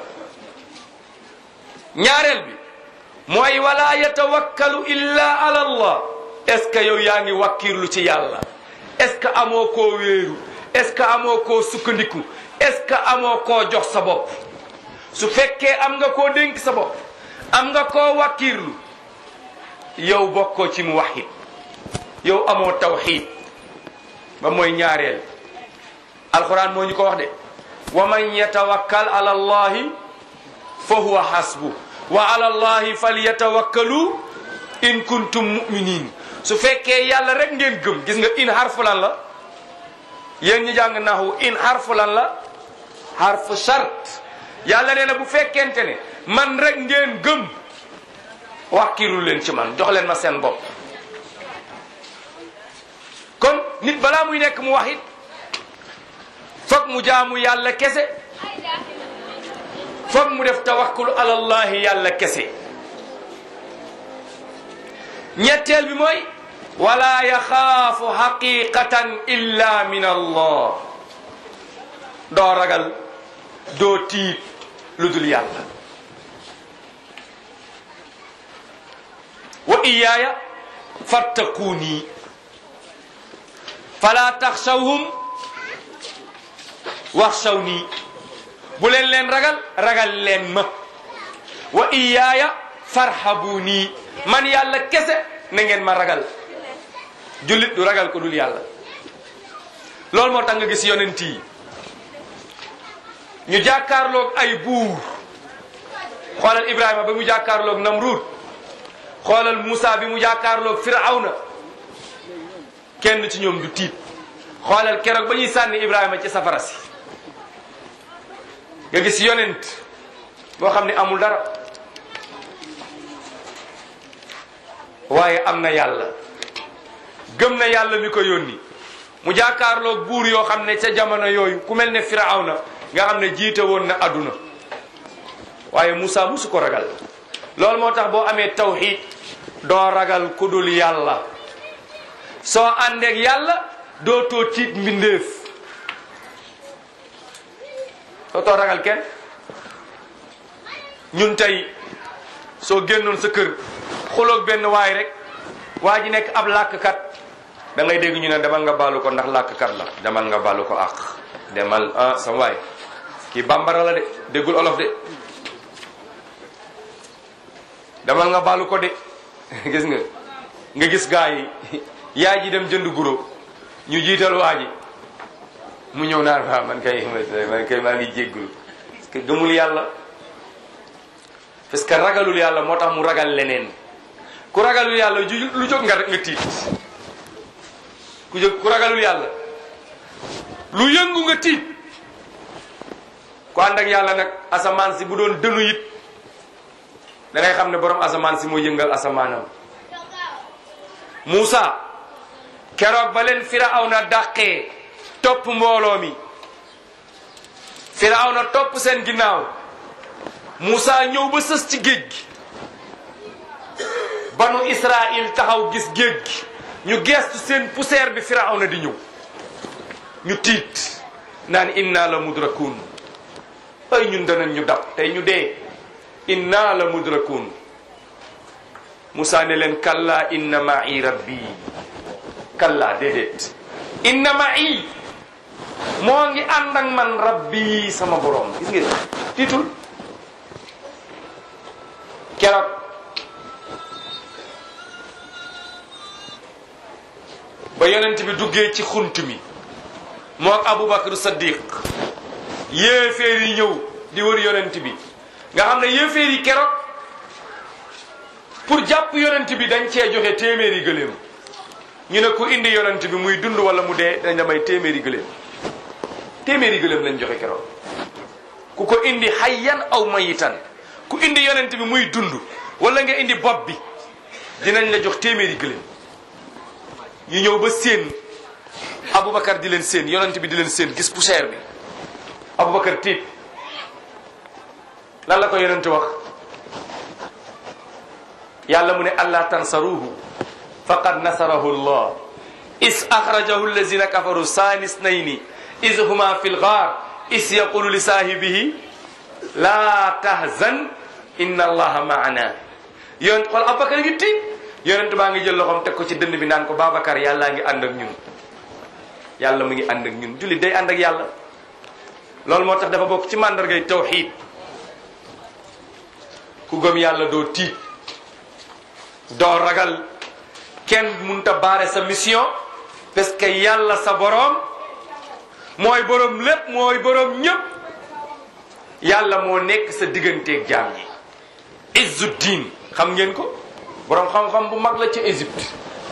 ñaareel bi mooy wala yatawakkalu illa ala allah est ce que yow yaa ngi wakkirlu ci yàlla est ce que amoo koo wéeru est ce que amoo koo sukkandiku est ce que amoo koo jox sa bopp su fekkee am nga koo dénk sa bopp am nga koo wakkirlu yow bokkoo ci mu waxit yow amoo tawxiid ba mooy ñaareel alquran moo ñu ko wax de wa man yatawakkal ala allahi fa huwa hasbu wa ala allahi falyatawakkalu in kuntum muminin su fekkee yàlla rek ngeen gëm gis nga in harfu lan la yéen ñi jàng naxu in harfu lan la harfu shart yàlla nee na bu fekkente ne man rek ngeen gëm wàkkiru leen ci man jox leen ma seen bopp kon nit balaa muy nekk mu wax it foog mu jaamu yàlla kese foog mu def tawakkul alallahi yàlla kese ñetteel bi mooy wala yaxaafu xaqiqatan illa min allah doo ragal doo tiit lu dul yàlla wa iyaaya fattaquuni fala taxshawhum waxshawni bu leen leen ragal ragal leen ma wa iyaaya farhabuni man yàlla kese na ngeen ma ragal jullit du ragal ko dul yàlla loolu moo tax nga gis yonent yi ñu jàkkaarloog ay buur xoolal Ibrahima ba mu jàkkaarloog Namrud xoolal Moussa bi mu jàkkaarloog Firawna kenn ci ñoom du tiit xoolal keroog ba ñuy sànni Ibrahima ci safara si nga gis yonent boo xam ne amul dara waaye am na yàlla gëm na yàlla mi ko yónni mu jàkkaarloog buur yoo xam ne ca jamono yooyu ku mel ne Firawna nga xam ne jiite woon na adduna waaye Moussa musu ko ragal loolu moo tax boo amee tawxiid doo ragal ku dul yàlla soo àndeek yàlla dootoo tiit mbindeef dootoo ragal kenn ñun tey soo génnoon sa kër xuloog benn waay rek waa ji nekk ab làkkat da ngay dégg ñu ne demal nga baalu ko ndax làkkat la demal nga baalu ko àq demal ah sama waay kii bambara la de déggul olof de demal nga baalu ko de gis nga nga gis gaa yi yaay ji dem jënd guro ñu jiital waa ji mu ñëw naan waaw man kay man kay maa ngi jéggul parce que gëmul yàlla parce que ragalul yàlla moo tax mu ragal leneen ku ragalul yàlla ju lu jóg nga nga tiit ku jóg ku ragalul yàlla lu yëngu nga tiit ku ànd ak yàlla nag asamaan si bu doon dënu it da ngay xam ne borom asamaan si moo yëngal asamaanam Moussa keroog ba leen Firawna dàqee topp mbooloo mi Firawna topp seen ginnaaw Moussa ñëw ba sës ci géej gi banu Israël taxaw gis géej gi ñu geestu seen poussière bi Firawna di ñëw ñu tiit naan inna la mudrakun ay ñun danañ ñu dab tey ñu dee inna la mudrakun Moussa ne leen kalla inna ma'i rabbi kalla déedéet inna ma'i moo ngi ànd ak man rabbi sama borom gis ngeen tiitul keroog ba yonent bi duggee ci xunt mi moo ak Aboubacar Saddiq yéeféer yi ñëw di wër yonent bi nga xam ne yéeféer yi keroog pour jàpp yonent bi dañ cee joxe téeméeri gëléem ñu ne ku indi yonent bi muy dund wala mu dee dañ la may téeméeri gëléem téeméeri gëléem lañ joxe keroog ku ko indi hayyan aw mayitan ku indi yonent bi muy dund wala nga indi bopp bi dinañ la jox téeméeri gëléem ñu ñëw ba séen Aboubacar di leen séen yonent bi di leen séen gis poussière bi Aboubacar tiit lan la ko yonent wax yàlla mu ne allah tansaruhu faqad nasarahu llah is axrajahu allazina kafaru saani snayni is huma fi lgaar is yaqulu li saahibihi laa tahzan inna allaha maana yonent xool Aboubacar ngi tiit yonent baa ngi jël loxoom teg ko ci dënn bi naan ko Babacar yàllaa ngi ànd ak ñun yàlla mu ngi ànd ak ñun jullit day ànd ak yàlla loolu moo tax dafa bokk ci màndargay tawxiid ku gëm yàlla doo tiit doo ragal kenn munta baare sa mission parce que yàlla sa boroom mooy boroom lépp mooy boroom ñépp yàlla moo nekk sa digganteeg jaam yi Izzuddin xam ngeen ko boroom xam-xam bu mag la ci Égypte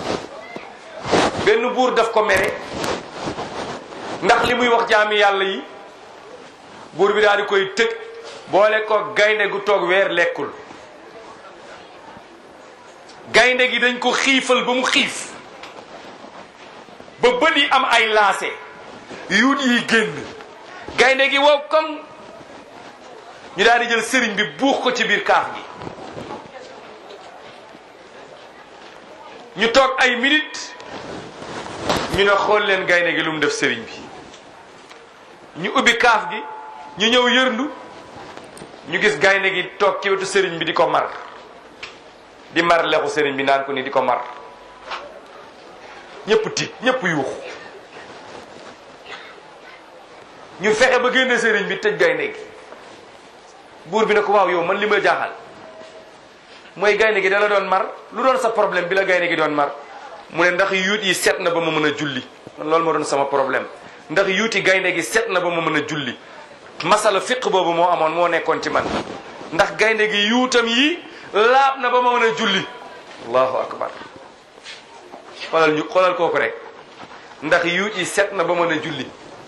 benn buur daf ko mere ndax li muy wax jaami yàlla yi buur bi daal di koy tëj boole ko gaynde gu toog weer lekkul gaynde gi dañ ko xiifal ba mu xiif ba bët yi am ay laase yuut yi génn gaynde gi wow comme ñu daal di jël sëriñ bi buux ko ci biir kaaf gi ñu toog ay minutes ñu ne xool leen gaynde gi lu mu def sëriñ bi ñu ubbi kaaf gi ñu ñëw yërndu ñu gis gaynde gi toog ci wetu sëriñ bi di ko mar di mar lexu sëriñ bi naan ko ni di ko mar ñëpp tiit ñëpp yuuxu ñu fexe ba génne sëriñ bi tëj gaynde gi buur bi ne ko waaw yow man li ma jaaxal mooy gaynde gi dala doon mar lu doon sa problème bi la gaynde gi doon mar mu ne ndax yuut yi set na ba ma mën a julli man loolu moo doon sama problème ndax yuuti gaynde gi set na ba ma mën a julli masala fiq boobu moo amoon moo nekkoon ci man ndax gaynde gi yuutam yi laab na ba ma mën a julli allahu akbar xoolal ñu xoolal kooku rek ndax yuut yi set na ba mën a julli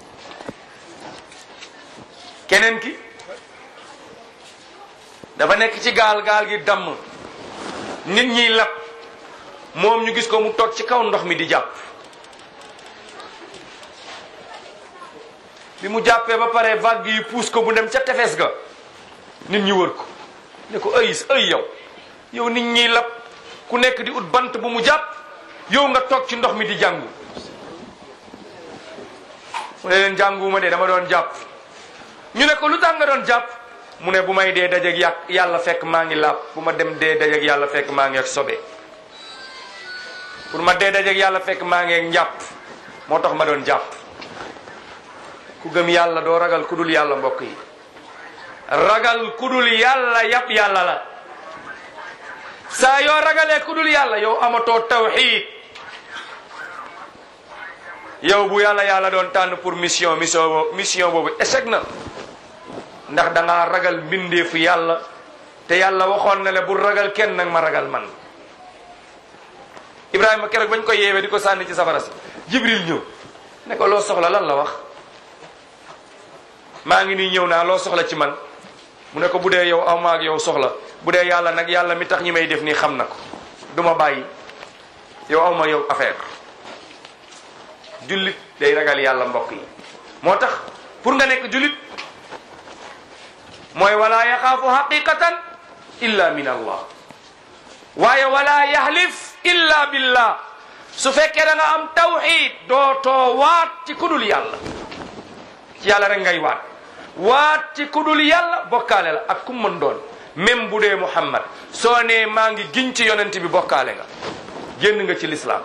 keneen ki dafa nekk ci gaal gaal gi damm nit ñiy lab moom ñu gis ko mu toog ci kaw ndox mi di jàpp bi mu jàppee ba pare vague yi puus ko bu dem ca tefes ga nit ñi wër ko ne ko ay ay yow yow nit ñiy lab ku nekk di ut bant bu mu jàpp yow nga toog ci ndox mi di jàngu mu ne leen jànguwuma de dama doon jàpp ñu ne ko lu tax nga doon jàpp mu ne bu may dee dajeg yàq yàlla fekk maa ngi laab bu ma dem dee dajeg yàlla fekk maa ngi ak sobe pour ma dee dajeg yàlla fekk maa ngi ak njàpp moo tax ma doon jàpp ku gëm yàlla doo ragal ku dul yàlla mbokk yi ragal ku dul yàlla yàpp yàlla la saa yoo ragalee ku dul yàlla yow amatoo tawxiid yow bu yàlla yàlla doon tànn pour mission mission boobu mission boobu échec na ndax da ngaa ragal mbindeefu yàlla te yàlla waxoon na le bu ragal kenn nag ma ragal man Ibrahima keroog bañ ko yeewee di ko sànni ci safara si Jibril ñëw ne ko loo soxla lan la wax maa ngi nii ñëw naa loo soxla ci man mu ne ko bu dee yow aw ma ak yow soxla bu dee yàlla nag yàlla mi tax ñi may def nii xam na ko du ma bàyyi yow aw ma yow affaire jullit day ragal yàlla mbokk yi moo tax pour nga nekk jullit mooy wala yaxaafu xaqiqatan illa min allah waaye wala yahlif illa billah su fekkee da nga am tawxid dootoo waat ci kudul yàlla ci yàlla rek ngay waat waat ci kudul yàlla bokkaale la ak ku mën doon même bu dee muhammad soo nee maa ngi giñ ci yonent bi bokkaale nga génn nga ci lislaam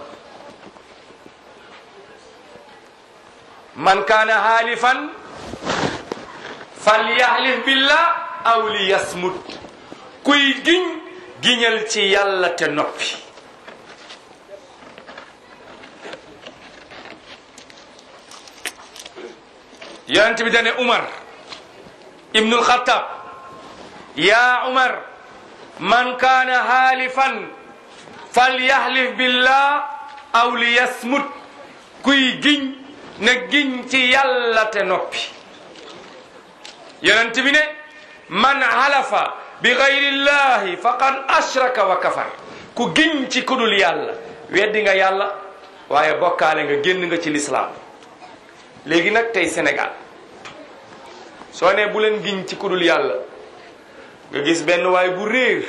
man kaana haalifan falyahlif billah aw li yasmut kuy giñ giñal ci yàlla te noppi yonent bi dane umar ibnul xattaab yaa umar man kaana haalifan falyahlif billah aw li yasmut kuy giñ na giñ ci yàlla te noppi yonent bi ne man halafa bi gayrillahi faqad ashraka wa kafar ku giñ ci kudul yàlla weddi nga yàlla waaye bokkaale nga génn nga ci lislaam léegi nag tey Sénégal soo ne bu leen giñ ci kudul yàlla nga gis benn waay bu réer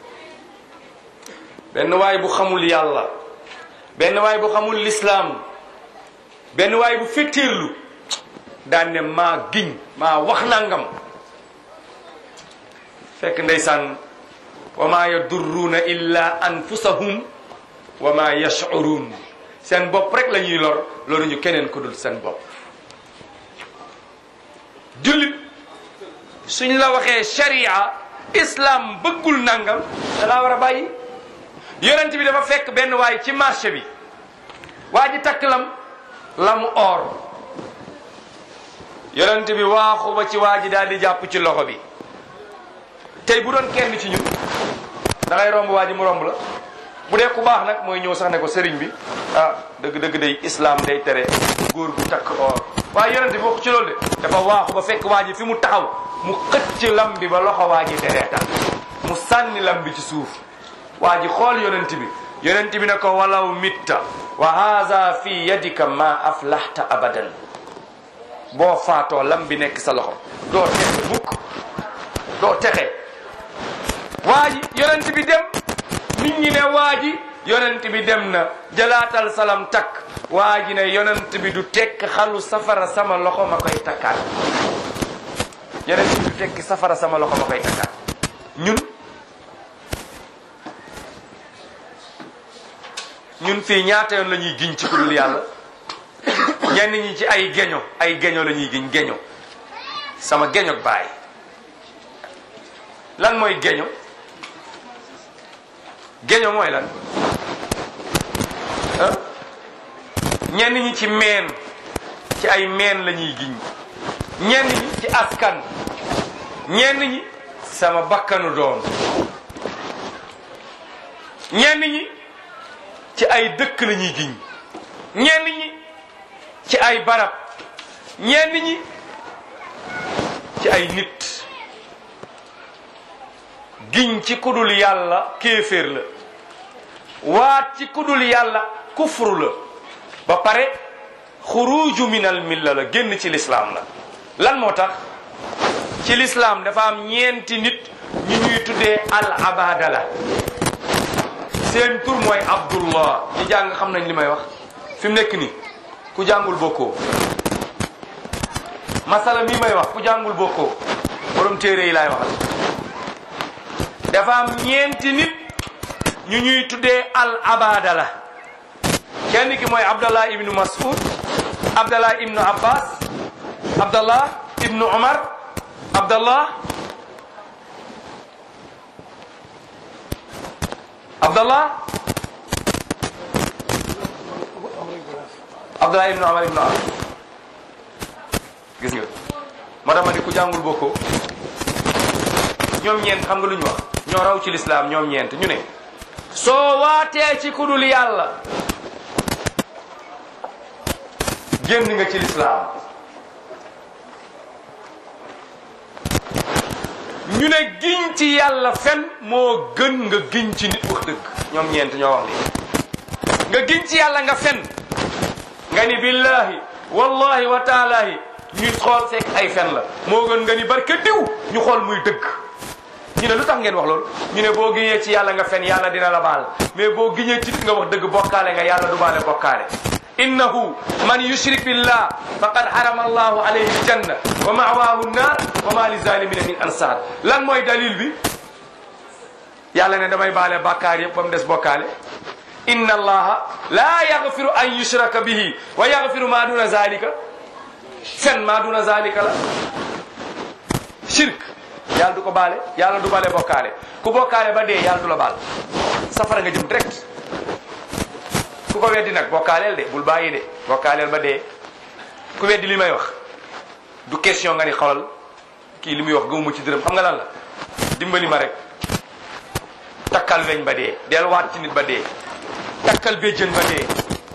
benn waay bu xamul yàlla benn waay bu xamul lislaam benn waay bu fetteerlu daan ne maa giñ maa wax nangam fekk ndeysaan wa maa yadurruuna illa anfusahum wa maa yash'uruun seen bopp rek la ñuy lor loolu ñu keneen ku dul seen bopp jullit suñ la waxee sharia islam bëggul nangam da laa war a bàyyi yonent bi dafa fekk benn waay ci marché bi waa ji takk lam lamu or yonent bi waaxu ba ci waa ji daal di jàpp ci loxo bi tey bu doon kenn ci ñun da ngay romb waa ji mu romb la bu dee ku baax nag mooy ñëw sax ne ko sëriñ bi ah dëgg-dëgg day islam day tere góor gu takk or waaye yonent bi wax ci loolu de dafa waaxu ba fekk waa ji fi mu taxaw mu xëcc lam bi ba loxo waa ji dereetal mu sànni lam bi ci suuf waa ji xool yonent bi yonent bi ne ko walaw mitta wa haza fi yadika ma aflahta abadan boo faatoo lam bi nekk sa loxo doo texe mukk doo texe waa ji yonent bi dem nit ñi ne waa ji yonent bi dem na jëlaatal salam takk waa ji ne yonent bi du tekk xalu safara sama loxo ma koy takkaat yonent bi du tekk safara sama loxo ma koy takkaat ñun ñun fii ñaata yoon la ñuy giñ ci ku dul yàlla ñenn ñi ci ay geño ay geño la ñuy giñ geño sama geño baay lan mooy geño geño mooy lan ah ñenn ñi ci meen ci ay meen la ñuy giñ ñenn ñi ci askan ñenn ñi sama bakkanu doom ñenn ñi ci ay dëkk la ñuy giñ ñenn ñi ci ay barab ñenn ñi ci ay nit giñ ci kudul yàlla kéeféer la waat ci kudul yàlla kufru la ba pare xuruju minal milla la génn ci lislaam la lan moo tax ci lislaam dafa am ñeenti nit ñu ñuy tuddee al abadala seen tur mooy abdullah ñi jàng xam nañ li may wax fi mu nekk nii ku jàngul bokkoo masala mi may wax ku jàngul bokkoo borom téere yi laay waxal dafa am ñeenti nit ñu ñuy tuddee al abadala kenn ki mooy abdallah ibnu mas'ud abdallah ibnu abbas abdallah ibnu umar abdallah abdallah abdallah ibnu amar ibnu as gis nga moo tax ma di ku jàngul bokkoo ñoom ñeent xam nga lu ñu wax ñoo raw ci lislaam ñoom ñeent ñu ne soo waatee ci kudul yàlla génn nga ci lislaam ñu ne giñ ci yàlla fen moo gën nga giñ ci nit wax dëgg ñoom ñeent ñoo wax lii nga giñ ci yàlla nga fen nga ni billahi wallahi wa taalahi ñu xool fekk ay fen la moo gën nga ni barke diw ñu xool muy dëgg ñu ne lu tax ngeen wax loolu ñu ne boo giñee ci yàlla nga fen yàlla dina la baal mais boo giñee ci nit nga wax dëgg bokkaale nga yàlla du baale bokkaale innahu man yushrik billah faqad harama allahu alayhi aljanna wa ma'wahu an-nar wa ma lizalimina min ansar lan mooy dalil bi yàlla ne damay baale bàkkaar yëpp ba mu des bokkaale inna allaha la yaghfiru an yushraka bihi wa yaghfiru ma duna zalika fen ma duna zalika la shirk yàlla du ko baale yàlla du baale bokkaale ku bokkaale ba dee yàlla du la baal safara nga jëm direct ku ko weddi nag bokkaaleel de bul bàyyi de bokkaaleel ba dee ku weddi li may wax du question nga ni xolal kii li muy wax gëmuma ci dërëm xam nga lan la dimbali ma rek takkal weñ ba dee delluwaat ci nit ba dee takkal béjjën ba dee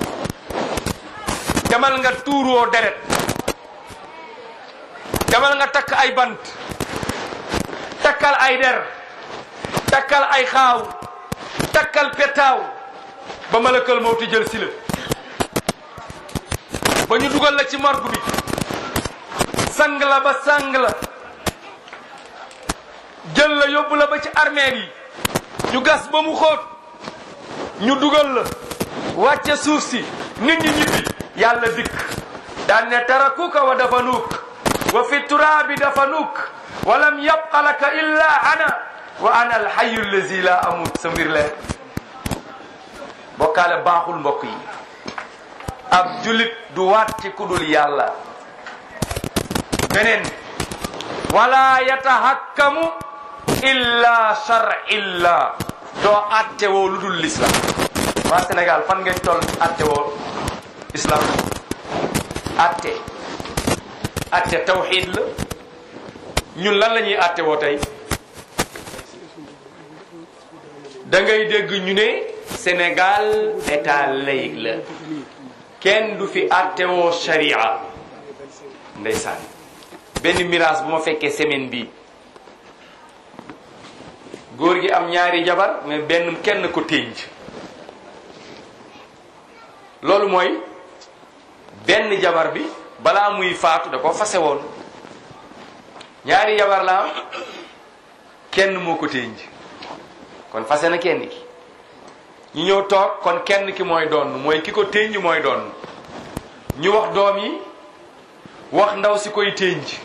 demal nga tuuroo deret demal nga takk ay bant takkal ay der takkal ay xaaw takkal petaaw ba malakal mawti jël si la ba ñu dugal la ci morgue bi sang la ba sang la jël la yóbbu la ba ci armeel yi ñu gas ba mu xóot ñu dugal la wàcce suuf si nit ñi ñibbi yàlla dikk daan ne tarakuka wa dafanuuk wa fi turaabi dafanuuk wa lam yabqa laka illa ana wa ana alxayu allazi la amut sa mbir leer bokkaale baaxul mbokk yi ab julit du waat ci kudul yàlla beneen wala yatahakkamu illa shar'illah doo atte woo lu dul l'islam waa Sénégal fan ngeen toll atte woo islam atte atte tawxid la ñun lan la ñuy atte woo tey da ngay dégg ñu ne Sénégal état laïque la kenn du fi attewoo sharia ndeysaan benn miraas bu ma fekkee semaine bi góor gi am ñaari jabar mais benn kenn ko ténj loolu mooy benn jabar bi balaa muy faatu da ko fase woon ñaari jabar la am kenn moo ko ténj kon fase na kenn ki ñu ñëw toog kon kenn ki mooy doon mooy ki ko ténj mooy doon ñu wax doom yi wax ndaw si koy ténj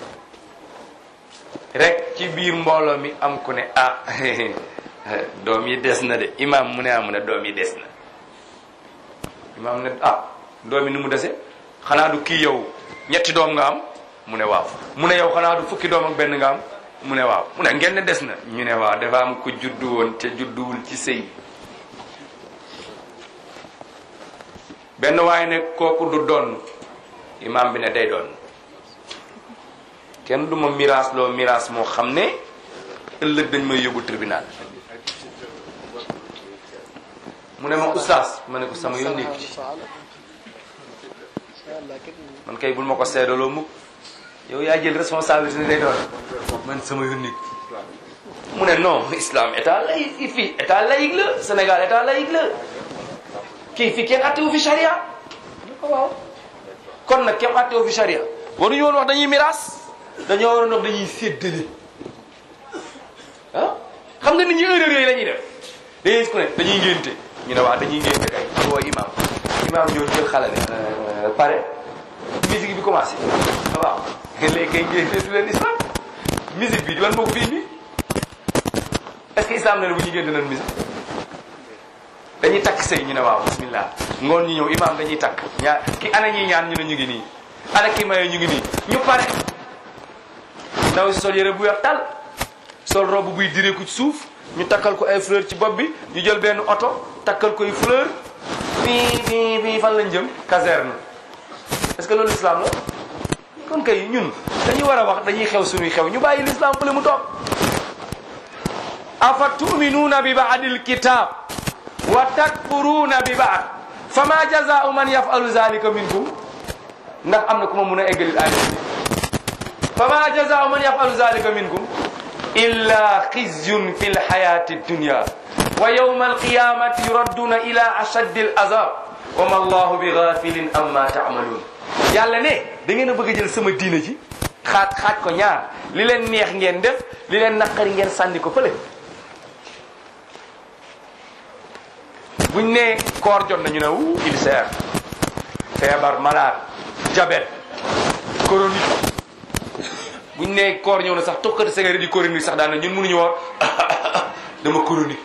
rek ci biir mbooloo mi am ku ne ah doom yi des na de imam mu ne ah mu ne doom yi des na imam ne ah doom yi ni mu dese xanaa du kii yow ñetti doom nga am mu ne waaw mu ne yow xanaa du fukki doom ak benn nga am mu ne waaw mu ne ngeen ne des na ñu ne waaw dafa am ku juddu woon te judduwul ci sëy benn waaye ne kooku du doon imam bi ne day doon kenn du ma miraas loo miraas moo xam ne ëllëg dañ may yóbbu tribunal mu ne ma oustaz ma ne ko sama yoon nekku ci man kay bul ma ko seedaloo mukk yow yaa jël responsabilité ne day doon man sama yoon nekku ci mu ne non islam état laïque fii état laïque la Sénégal état laïque la kii fii kenn attewu fi charia waaw kon nag kenn attewu fi charia waruñu woon wax dañuy miraas dañoo waroon wax dañuy séddale ah xam nga nit ñi erreur yooyu la ñuy def dañuy gis ku ne dañuy ngénte ñu ne waaw dañuy ngénte kay ñu woo imam imam ñoo jël xale ne pare musique bi commencé waaw léegi kay ngénte du leen islam musique bi di lan moo ko fi indi est-ce que islam ne ne bu ñu ngénte nan musique dañuy takk sëy ñu ne waaw bismillah ngoon ñu ñëw imam dañuy takk ñaar ki ana ñuy ñaan ñu ne ñu ngi nii ana ki maye ñu ngi nii ñu pare ndaw si sol yére bu weex tal sol robe buy direeku ci suuf ñu takkal ko ay fleur ci bopp bi ñu jël benn oto takkal koy fleur fii fii fii fan lañ jëm caserne est-ce que loolu islam la kon kay ñun dañuy war a wax dañuy xew suñuy xew ñu bàyyi l'islam fële mu toog afa tuminuuna bi baadil kitab wa takfuruuna bi baad fama jazaau man yafalu zalika minkum ndax am na ku ma mun a eggalil aaya fama jazaau man yafalu zalika minkum illa xizyun fi lxayati dunya wa yawma alqiyamati yuradduna ila ashaddi al azab wa ma allahu bi gafilin amma taamaluun yàlla ne da ngeen a bëgg a jël sama diina ji xaaj xaaj ko ñaar li leen neex ngeen def li leen naqari ngeen sànni ko fële buñ ne koor jot nañu ne wu ulcère feebar malade diabète chronique buñ ne koor ñëw na sax tokkati cigarette di chronique sax daan na ñun mënuñu woor dama chronique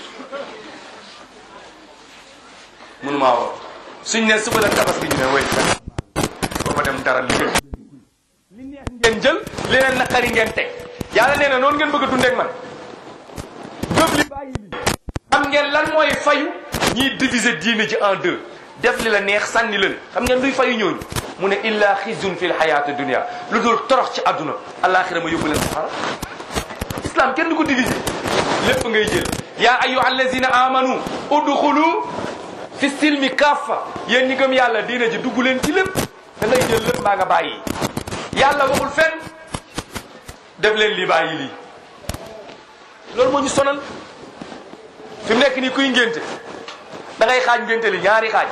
mënu maa woor suñ ne suba la tabaski ñu ne way ba ma dem dara liggéey li neex ngeen jël li leen naqari ngeen teg yàlla nee na noonu ngeen bëgg a dundeek man gëb li bàyyi li xam ngeen lan mooy fayu ñiy diviser diine ji en deux def li la neex sànni leen xam ngeen luy fayu ñooñu mu ne illa xizyun fi l xayaati dunia lu dul torox ci àdduna alaxira ma yóbbu leen safara islam kenn du ko diviser lépp ngay jël yaa ayuha allazina amanu udxulu fi silmi kaffa yéen ñi gëm yàlla diine ji dugg leen ci lépp da ngay jël lépp maa nga bàyyi yàlla waxul fenn def leen li bàyyi lii loolu moo ñu sonal fi mu nekk nii kuy ngénte da ngay xaaj ngénte li ñaari xaaj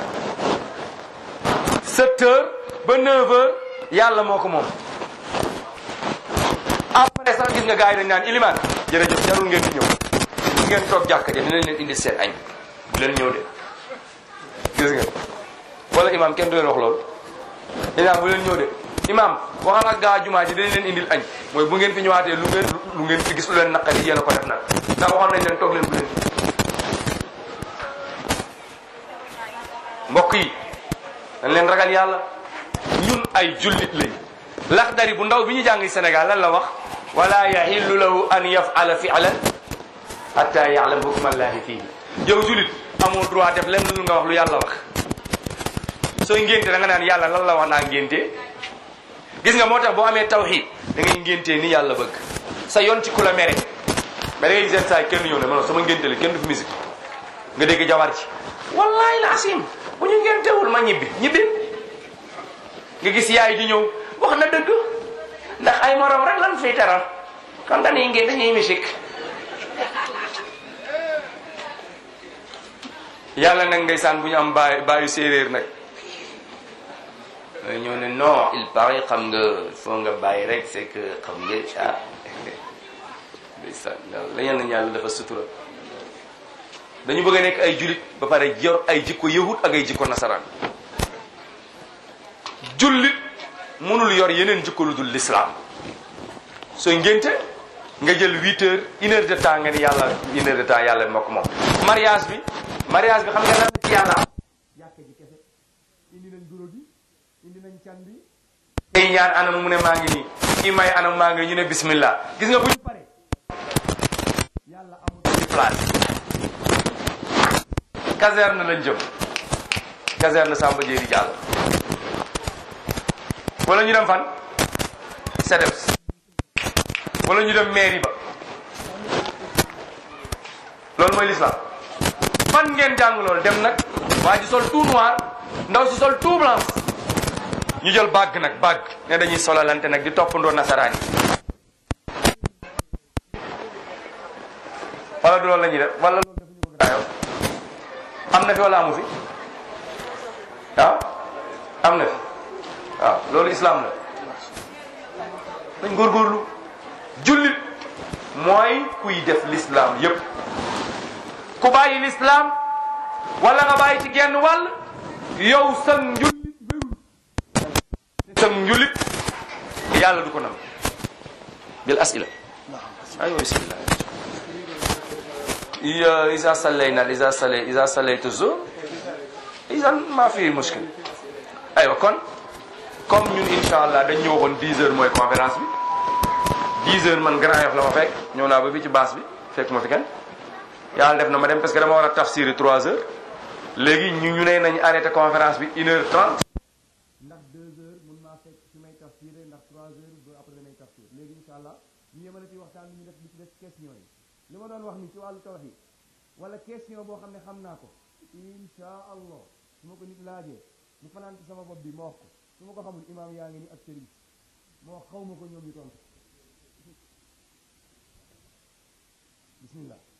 7 heures ba 9 heures yàlla moo ko moom après sax gis nga gars yi dañ naan ilimaan jërëjëf jarul ngeen di ñëw bu ngeen toog jàkka ja dinañ leen indi seen añ bu leen ñëw de gis nga wala imam kenn du leen wax loolu imaam bu leen ñëw de imam waxal ak gaa jumaa ji dinañ leen indil añ mooy bu ngeen fi ñëwaatee lu ngeen lu ngeen fi gis lu leen naqari yéen a ko def nag ndax waxoon nañ leen toog leen bu leen mbokk yi dañ leen ragal yàlla ñun ay jullit lañ laxdari bu ndaw bi ñu jàng Sénégal lan la wax wala yahillu lahu an yafala fi'lan hatta ya'lam hukmallahi fihi yow jullit amoo droit def lenn lu nga wax lu yàlla wax sooy ngénte da nga naan yàlla lan la wax naa ngénte gis nga moo tax boo amee tawxiid da ngay ngéntee ni yàlla bëgg sa yoon ci ku la mere mais da ngay gis saa kenn ñëw ne ma sama ngénte la kenn du fi musique nga dégg jabar ci wallahi la asim bu ñu ngéntewul ma ñibbi ñibbi nga gis yaay di ñëw wax na dëgg ndax ay morom rek lan fiy teral kon dañuy ngénte dañuy musique yàlla nag ndeysaan bu ñu am baay baayu séeréer nag ñoo ne non il paraît xam nga foo nga bàyyi rek c'est que xam nga ah ndeysaan la yal nañu yàlla dafa sutura dañu bëgg a nekk ay julit ba pare yor ay jikko yahud ak ay jikko nasaraan jullit mënul yor yeneen jikko lu dul l'islam sooy ngénte nga jël huit heures une heure de temps nga ni yàlla une heure de temps yàlla moo ko moom mariage bi mariage bi xam nga lan la ci yàlla jàkka ji kese indi nañ guro gi indi nañ can bi ay ñaan anam mu ne maa ngi nii kii may anam maa ngi ñu ne bismillah gis nga bu ñu pare yàlla amul place caserne lañ jëm caserne Samba Diéry Diallo wala ñu dem fan CEDEPS wala ñu dem mairie ba loolu mooy l'islam fan ngeen jàng loolu dem nag waa ji sol tout noir ndaw si sol tout blanc ñu jël bàgg nag bàgg ne dañuy solalante nag di toppandoo nasaraan yi wala du loolu la ñuy def wala loolu dafa ñu bëgg daayoo am na fi wala amu fi waaw am na fi waaw loolu islam la dañ góorgóorlu jullit mooy kuy def l'islam yépp ku bàyyi l'islam wala nga bàyyi ci genn wàll yow sa njullit wérul sa njullit yàlla du ko nam bil asila aywa bismillah إذا صلينا إذا صلي إذا صليت الظهر إذا ما في مشكل أيوة kon comme ñun incha allah dañ ñëw woon 10 heures mooy conférence bi 10 heures man Grand Yoff la ma fekk ñëw naa ba bi ci baas bi fekk ma fi kenn yàlla def na ma dem parce que dama war a tafsiri trois heures léegi ñu ñu ne nañ arrêté conférence bi une heure trente ndax deux heures mun naa fekk fi may tafsiré ndax trois heures ba après damay tafsir léegi incha allah ñu yemale ci waxtaan bi ñu def li ci des question yi li ma doon wax ni ci wàllu tawhid wala question boo xam ne xam naa ko incha allah su ma ko nit laajee mu fanaan ci sama bopp bi ma wax ko su ma ko xamul imaam yaa ngi ni ak sëriñ moo xaw ma ko ñoom ñu tontu bismillah